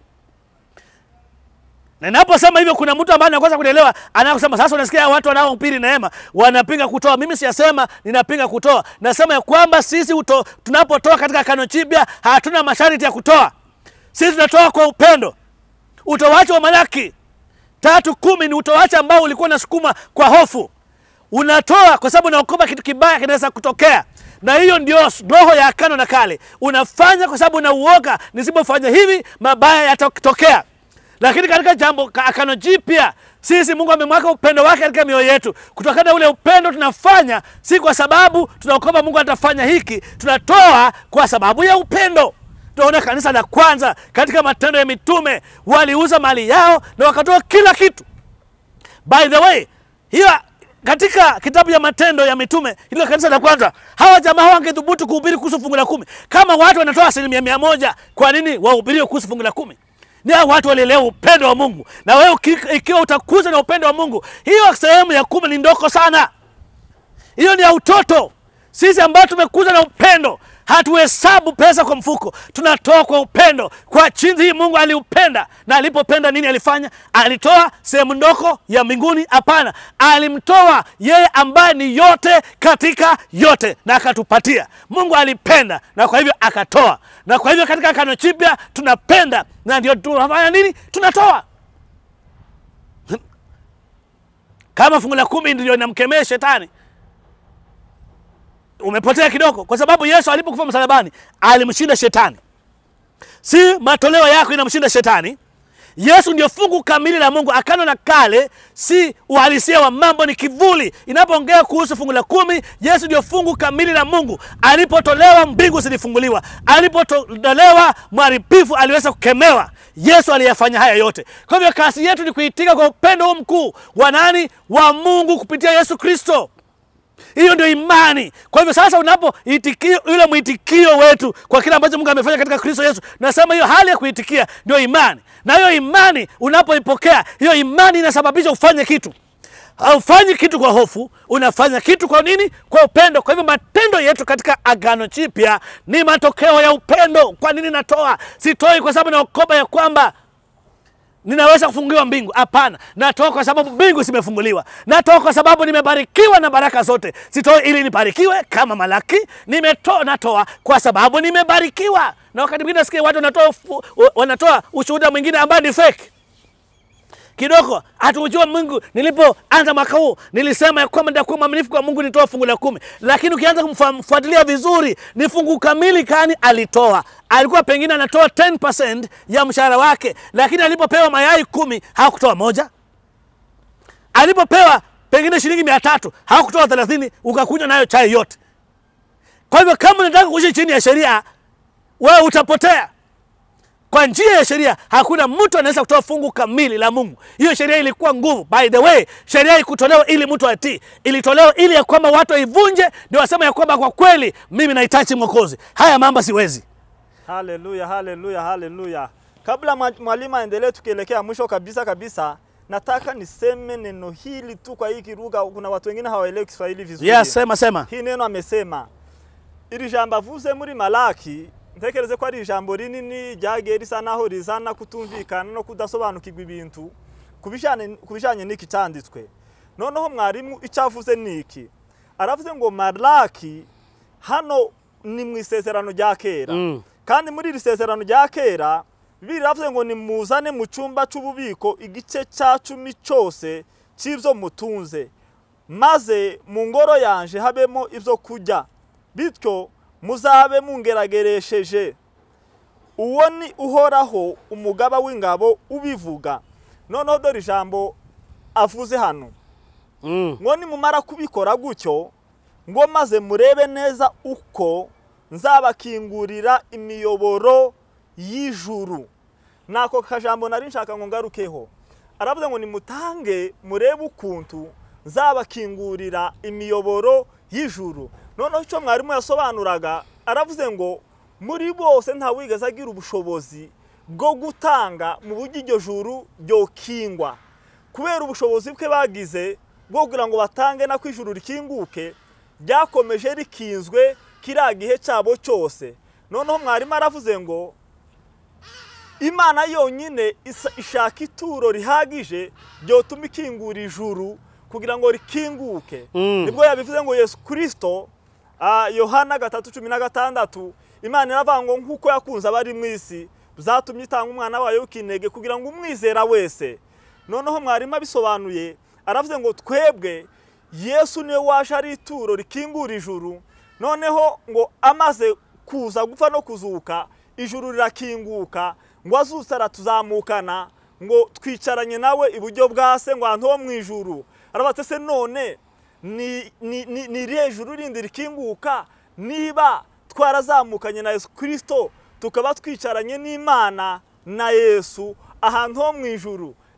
Na ninaposema hivyo, kuna mtu ambaye anakosa kuelewa, anakusema sasa, unasikia watu wanaohubiri neema wanapinga kutoa. Mimi siyasema ninapinga kutoa, nasema ya kwamba sisi uto, tunapotoa katika Agano Jipya hatuna masharti ya kutoa. Sisi tunatoa kwa upendo. Utoaji wa Malaki tatu kumi ni utoaji ambao ulikuwa unasukuma kwa hofu. Unatoa kwa sababu unaokopa kitu kibaya kinaweza kutokea, na hiyo ndio roho ya Agano la Kale. Unafanya kwa sababu unauoga, nisipofanya hivi mabaya yatatokea. Lakini katika jambo Agano Jipya, sisi Mungu amemwaka upendo wake katika mioyo yetu. Kutokana na ule upendo tunafanya, si kwa sababu tunaokopa Mungu atafanya hiki. Tunatoa kwa sababu ya upendo. Tunaona kanisa la kwanza katika Matendo ya Mitume waliuza mali yao na wakatoa kila kitu. By the way, hiyo katika kitabu ya Matendo ya Mitume, ile kanisa la kwanza, hawa jamaa wangethubutu kuhubiri kuhusu fungu la kumi. Kama watu wanatoa asilimia mia moja, kwa nini wahubirie kuhusu fungu la kumi? Ni hao watu walielewa upendo wa Mungu, na wewe uki- ikiwa utakuza na upendo wa Mungu, hiyo sehemu ya kumi ni ndogo sana, hiyo ni ya utoto. Sisi ambao tumekuza na upendo hatuhesabu pesa kwa mfuko, tunatoa kwa upendo, kwa chinzi hii Mungu aliupenda. Na alipopenda nini alifanya? Alitoa sehemu ndogo ya mbinguni? Hapana, alimtoa yeye ambaye ni yote katika yote, na akatupatia. Mungu alipenda, na kwa hivyo akatoa. Na kwa hivyo katika Agano Jipya tunapenda, na ndio tunafanya nini? Tunatoa. Kama fungu la kumi ndio inamkemea shetani umepotea kidogo, kwa sababu Yesu alipokufa msalabani alimshinda shetani. Si matoleo yako inamshinda shetani. Yesu ndio fungu kamili la Mungu. Agano la Kale si uhalisia wa mambo, ni kivuli. Inapoongea kuhusu fungu la kumi, Yesu ndio fungu kamili la Mungu. Alipotolewa mbingu zilifunguliwa, alipotolewa mharibifu aliweza kukemewa. Yesu aliyafanya haya yote. Kwa hivyo kazi yetu ni kuitika kwa upendo huu mkuu wa nani? Wa Mungu kupitia Yesu Kristo. Hiyo ndio imani. Kwa hivyo sasa, unapoitikio yule mwitikio wetu kwa kile ambacho Mungu amefanya katika Kristo Yesu, nasema hiyo hali ya kuitikia ndio imani, na hiyo imani unapoipokea, hiyo imani inasababisha ufanye kitu. Haufanyi kitu kwa hofu, unafanya kitu kwa nini? Kwa upendo. Kwa hivyo matendo yetu katika Agano Jipya ni matokeo ya upendo. Kwa nini natoa? Sitoi kwa sababu naokopa ya kwamba ninaweza kufunguliwa mbingu. Hapana, natoa kwa sababu mbingu zimefunguliwa. Natoa kwa sababu nimebarikiwa na baraka zote. Sitoi ili nibarikiwe kama Malaki. Nimetoa, natoa kwa sababu nimebarikiwa. Na wakati mwingine nasikia watu wanatoa, ufu- wanatoa ushuhuda mwingine ambaye ni fake kidogo hatujua Mungu. Nilipoanza mwaka huu nilisema ya kwamba nitakuwa mwaminifu kwa Mungu, nitoa fungu la kumi, lakini ukianza kumfuatilia vizuri ni fungu kamili kani alitoa. Alikuwa pengine anatoa 10% ya mshahara wake, lakini alipopewa mayai kumi hakutoa moja. Alipopewa pengine shilingi mia tatu hakutoa thelathini, ukakunywa nayo chai yote. Kwa hivyo kama unataka kuishi chini ya sheria, wewe utapotea. Kwa njia ya sheria hakuna mtu anaweza kutoa fungu kamili la Mungu. Hiyo sheria ilikuwa nguvu. By the way, sheria ikutolewa ili mtu atii, ilitolewa ili ya kwamba watu waivunje, ndio wasema ya kwamba kwa kweli mimi nahitaji Mwokozi, haya mambo siwezi. Haleluya, haleluya, haleluya. Kabla mwa- mwalimu aendelee, tukielekea mwisho kabisa kabisa, nataka niseme neno hili tu kwa hii lugha. Kuna watu wengine hawaelewi Kiswahili vizuri. Yes, sema sema. Hii neno amesema, iri jambo avuze muri Malaki, ntekereze ko ari ijambo rinini ryagiye risa naho rizana kutumvikana no kudasobanukirwa ibintu ku bijanye- ku bijanye n'iki cyanditswe. Noneho mwarimu icyo avuze ni iki? Aravuze ngo Malaki hano ni mu isezerano rya kera Mm. kandi muri iri sezerano rya kera bibiri ravuze ngo nimuzane mu cyumba cy'ububiko igice cya cumi cyose cy'ibyo mutunze maze mu ngoro yanje habemo ibyo kurya bityo muzabe mungerageresheje uwo ni uhoraho umugaba w'ingabo ubivuga noneho dore ijambo avuze hano Mm. ngo nimumara kubikora gutyo ngo maze murebe neza uko nzabakingurira imiyoboro y'ijuru nako kajambo nari nshaka ngo ngarukeho aravuze ngo nimutange murebe ukuntu nzabakingurira imiyoboro y'ijuru noneho icyo mwarimu yasobanuraga aravuze ngo muri bose ntawigeze agira ubushobozi bwo gutanga mu buryo iryo juru ryokingwa kubera ubushobozi bwe bagize bwo kugira ngo batange na ijuru rikinguke ryakomeje rikinzwe kiriya gihe cyabo cyose noneho mwarimu aravuze ngo imana yonyine isa- ishaka ituro rihagije ryotuma ikingura ijuru kugira ngo rikinguke Mm. nibwo yabivuze ngo yesu kirisito ah, yohana gatatu cumi na gatandatu imana iravuga ngo nk'uko yakunze abari mu isi byatumye itanga umwana wayo w'ikinege kugira ngo umwizera wese noneho mwarimu abisobanuye aravuze ngo twebwe yesu niwe waje ari ituro rikingura ijuru noneho ngo amaze kuza gupfa no kuzuka ijuru rirakinguka ngo azutse aratuzamukana ngo twicaranye nawe iburyo bwa se ngo ahantu ho mu ijuru arabatse se none ni ni ni ni irihe juru rindi rikinguka niba twarazamukanye na yesu kirisito tukaba twicaranye n'imana na yesu ahantu ho mu ijuru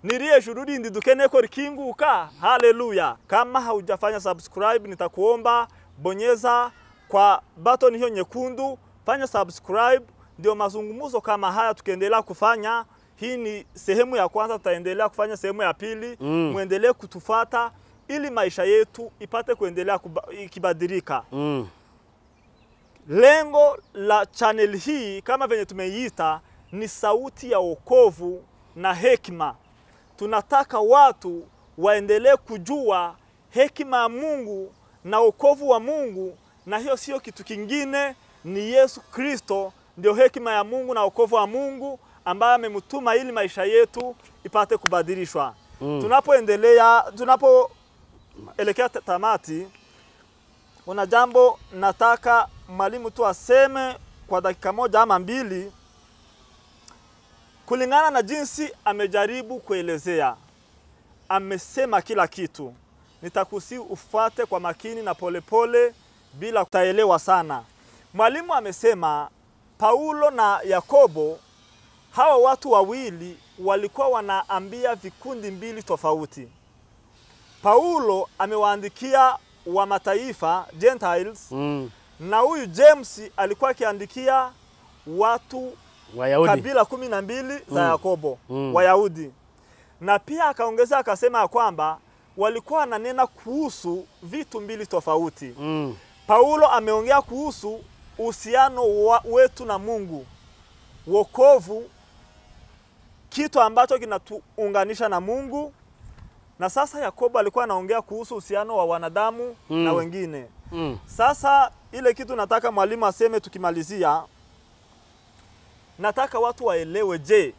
niliye shurudi ndidukeneko rikinguka haleluya kama haujafanya subscribe nitakuomba bonyeza kwa button hiyo nyekundu fanya subscribe ndio mazungumzo kama haya tukiendelea kufanya hii ni sehemu ya kwanza tutaendelea kufanya sehemu ya pili Mm. muendelee kutufata ili maisha yetu ipate kuendelea kuba- ikibadilika Mm. Lengo la channel hii kama venye tumeiita ni sauti ya wokovu na hekima. Tunataka watu waendelee kujua hekima ya Mungu na wokovu wa Mungu, na hiyo sio kitu kingine, ni Yesu Kristo ndio hekima ya Mungu na wokovu wa Mungu ambaye amemtuma ili maisha yetu ipate kubadilishwa. Mm. Tunapoendelea, tunapoelekea ta- tamati, kuna jambo nataka mwalimu tu aseme kwa dakika moja ama mbili, kulingana na jinsi amejaribu kuelezea. Amesema kila kitu, nitakusi ufuate kwa makini na polepole pole, bila kutaelewa sana. Mwalimu amesema Paulo na Yakobo, hawa watu wawili walikuwa wanaambia vikundi mbili tofauti. Paulo amewaandikia wa mataifa Gentiles, Mm. na huyu James alikuwa akiandikia watu Wayahudi. kabila kumi na mbili za Mm. Yakobo Mm. Wayahudi, na pia akaongeza akasema ya kwamba walikuwa wananena kuhusu vitu mbili tofauti. Mm. Paulo ameongea kuhusu uhusiano wa- wetu na Mungu, wokovu, kitu ambacho kinatuunganisha na Mungu, na sasa Yakobo alikuwa anaongea kuhusu uhusiano wa wanadamu Mm. na wengine. Mm. Sasa ile kitu nataka mwalimu aseme tukimalizia, nataka watu waelewe. Je,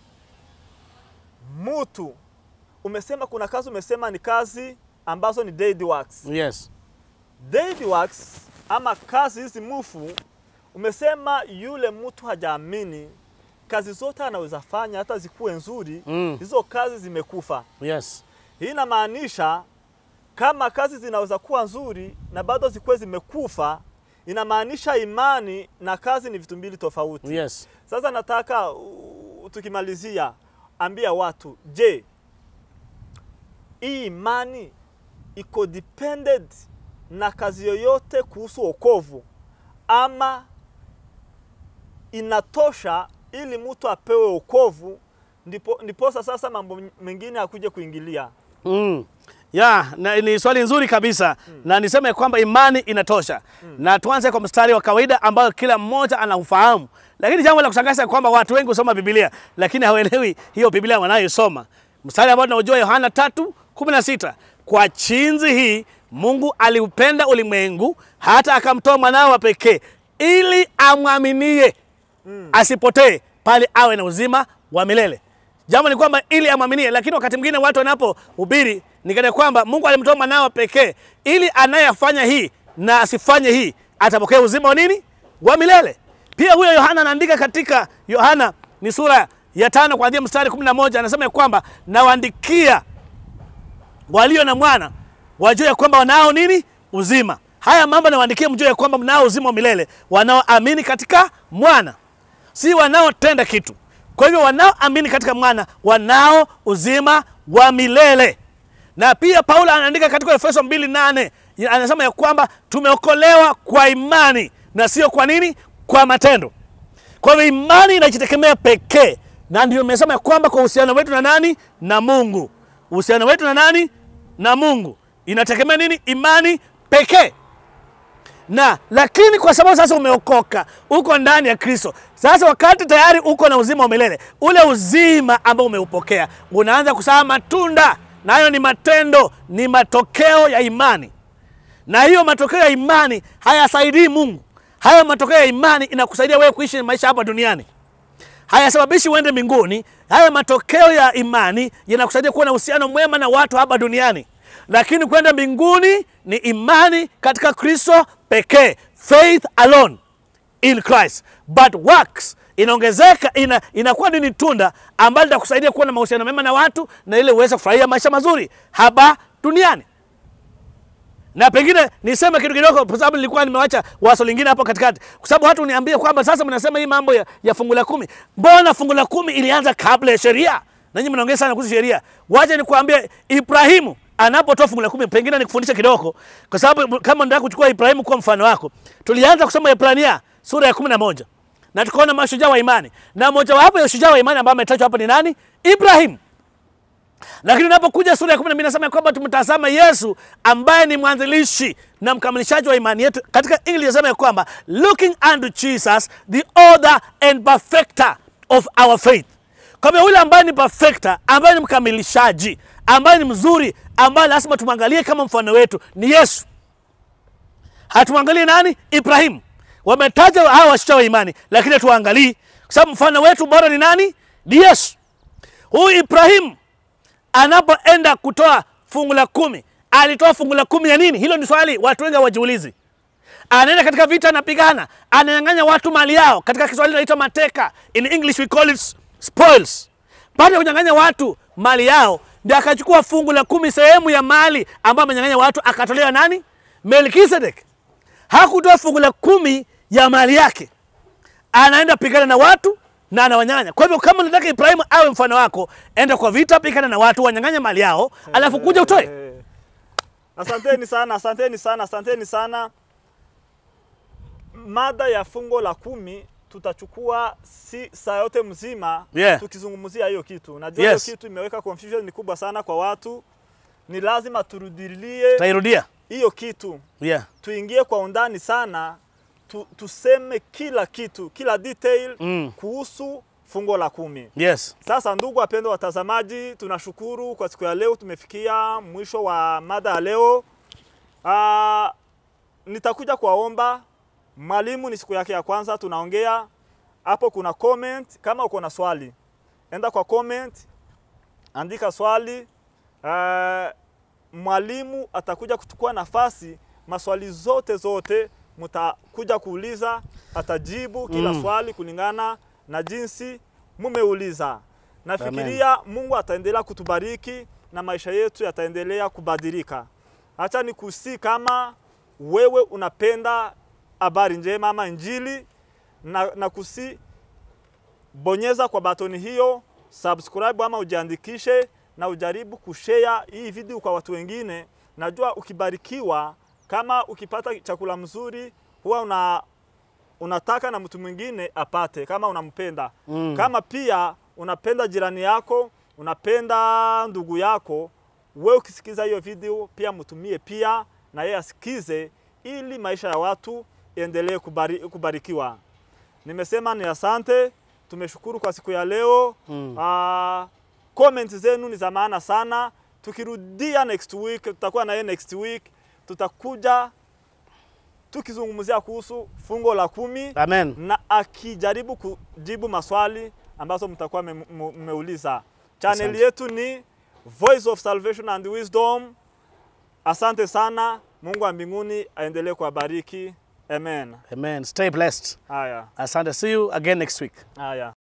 mutu umesema kuna kazi, umesema ni kazi ambazo ni dead works. Yes. Dead works ama kazi hizi mufu, umesema yule mtu hajaamini kazi zote anaweza fanya hata zikuwe nzuri, Mm. hizo kazi zimekufa. Yes. Hii inamaanisha kama kazi zinaweza kuwa nzuri na bado zikuwe zimekufa, inamaanisha imani na kazi ni vitu mbili tofauti. Yes. Sasa nataka uh, tukimalizia, ambia watu, je, hii imani iko dependent na kazi yoyote kuhusu wokovu ama inatosha ili mtu apewe wokovu ndipo ndiposa sasa mambo mengine akuje kuingilia. Mm. Ya, na, ni swali nzuri kabisa na niseme kwamba imani inatosha na tuanze kwa mstari wa kawaida ambayo kila mmoja anaufahamu, lakini jambo la kushangaza kwamba watu wengi husoma Biblia lakini hawaelewi hiyo Biblia wanayosoma. Mstari ambao tunaujua Yohana 3:16 kwa chinzi hii Mungu aliupenda ulimwengu hata akamtoa mwanao wa pekee ili amwaminie asipotee bali awe na uzima wa milele. Jambo ni kwamba ili amwaminie, lakini wakati mwingine watu wanapohubiri ni kana kwamba Mungu alimtoa mwanao pekee ili anayefanya hii na asifanye hii atapokea uzima wa nini? Wa milele. Pia huyo Yohana anaandika katika Yohana ni sura ya tano kuanzia mstari 11 anasema ya kwamba nawaandikia walio na mwana wajue ya kwamba wanao nini? Uzima. Haya mambo nawaandikia mjue ya kwamba mnao uzima wa milele, wanaoamini katika mwana, si wanaotenda kitu. Kwa hivyo wanaoamini katika mwana wanao uzima wa milele. Na pia Paulo anaandika katika Efeso 2:8 anasema ya kwamba tumeokolewa kwa imani na sio kwa nini? Kwa matendo. Kwa hivyo imani inajitegemea pekee, na ndio nimesema ya kwamba kwa uhusiano wetu na nani? Na Mungu. Uhusiano wetu na nani? Na Mungu inategemea nini? Imani pekee na lakini kwa sababu sasa umeokoka, uko ndani ya Kristo, sasa wakati tayari uko na uzima wa milele, ule uzima ambao umeupokea unaanza kuzaa matunda, nayo ni matendo, ni matokeo ya imani. Na hiyo matokeo ya imani hayasaidii Mungu. Hayo matokeo ya imani inakusaidia wewe kuishi maisha hapa duniani, hayasababishi uende mbinguni. Haya matokeo ya imani yanakusaidia kuwa na uhusiano mwema na watu hapa duniani, lakini kwenda mbinguni ni imani katika Kristo pekee, faith alone in Christ but works inaongezeka, ina, inakuwa nini? Tunda ambalo litakusaidia kuwa na mahusiano mema na watu na ile uweze kufurahia maisha mazuri hapa duniani na pengine niseme kitu kidogo, kwa sababu nilikuwa nimewacha waso lingine hapo katikati, kwa sababu watu niambie kwamba sasa mnasema hii mambo ya, ya fungu la kumi. Mbona fungu la kumi ilianza kabla ya sheria? Nanyi mnaongea sana kuhusu sheria. Wacha nikwambie Ibrahimu anapotoa fungu la kumi, pengine nikufundisha kidogo, kwa sababu kama nataka kuchukua Ibrahimu kuwa mfano wako, tulianza kusoma Ibrania sura ya kumi na moja na tukaona mashujaa wa imani, na mojawapo ya ushujaa wa imani ambao ametajwa hapa ni nani? Ibrahimu. Lakini unapokuja sura ya kumi na mbili nasema kwamba tumtazama Yesu ambaye ni mwanzilishi na mkamilishaji wa imani yetu. Katika English nasema ya kwamba looking unto Jesus the author and perfecter of our faith, kwamba yule ambaye ni perfecter, ambaye ni mkamilishaji, ambaye ni mzuri, ambaye lazima tumwangalie kama mfano wetu ni Yesu. Hatumwangalie nani? Ibrahimu. Wametaja hawa washujaa wa imani, lakini hatuangalii kwa sababu mfano wetu bora ni nani? Ni Yesu. Huyu Ibrahimu anapoenda kutoa fungu la kumi alitoa fungu la kumi ya nini? Hilo ni swali watu wengi hawajiulizi. Anaenda katika vita, anapigana, ananyang'anya watu mali yao. Katika Kiswahili inaitwa mateka, in English we call it spoils. Baada ya kunyang'anya watu mali yao, ndio akachukua fungu la kumi, sehemu ya mali ambayo amenyang'anya watu, akatolewa nani? Melkisedek. Hakutoa fungu la kumi ya mali yake, anaenda pigana na watu na anawanyang'anya. Kwa hivyo kama unataka Ibrahimu awe mfano wako, enda kwa vita, pigana na watu, wanyang'anya mali yao, alafu kuja utoe. Eh, Asanteni sana, asanteni sana, asanteni sana. Mada ya fungo la kumi tutachukua si saa yote mzima Yeah. tukizungumzia hiyo kitu. Najua hiyo Yes. kitu imeweka confusion ni kubwa sana kwa watu. Ni lazima turudilie Tairudia. hiyo kitu, Yeah. tuingie kwa undani sana, tu, tuseme kila kitu, kila detail Mm. kuhusu fungo la kumi. Yes. Sasa ndugu wapendwa watazamaji, tunashukuru kwa siku ya leo, tumefikia mwisho wa mada ya leo. Ah, nitakuja kuwaomba mwalimu, ni siku yake ya kwanza tunaongea hapo. Kuna comment, kama uko na swali enda kwa comment, andika swali. Ah, mwalimu atakuja kuchukua nafasi, maswali zote zote mtakuja kuuliza, atajibu kila Mm. swali kulingana na jinsi mumeuliza. Nafikiria Mungu ataendelea kutubariki na maisha yetu yataendelea kubadilika. Acha nikusi kama wewe unapenda habari njema ama Injili na, na kusi bonyeza kwa batoni hiyo subscribe ama ujiandikishe na ujaribu kushare hii video kwa watu wengine. Najua ukibarikiwa, kama ukipata chakula mzuri, huwa una unataka na mtu mwingine apate, kama unampenda Mm. kama pia unapenda jirani yako, unapenda ndugu yako, wewe ukisikiza hiyo video pia mtumie pia na yeye asikize, ili maisha ya watu iendelee kubari, kubarikiwa. Nimesema ni asante, tumeshukuru kwa siku ya leo. Mm. Ah, comment zenu ni za maana sana. Tukirudia next week, tutakuwa na yeye next week, tutakuja tukizungumzia kuhusu fungo la kumi Amen. na akijaribu kujibu maswali ambazo mtakuwa mme- mme- mmeuliza. Channel Asante. yetu ni Voice of Salvation and Wisdom. Asante sana. Mungu wa mbinguni aendelee kuwabariki. Amen. Amen. Stay blessed. Haya, Asante. See you again next week. haya.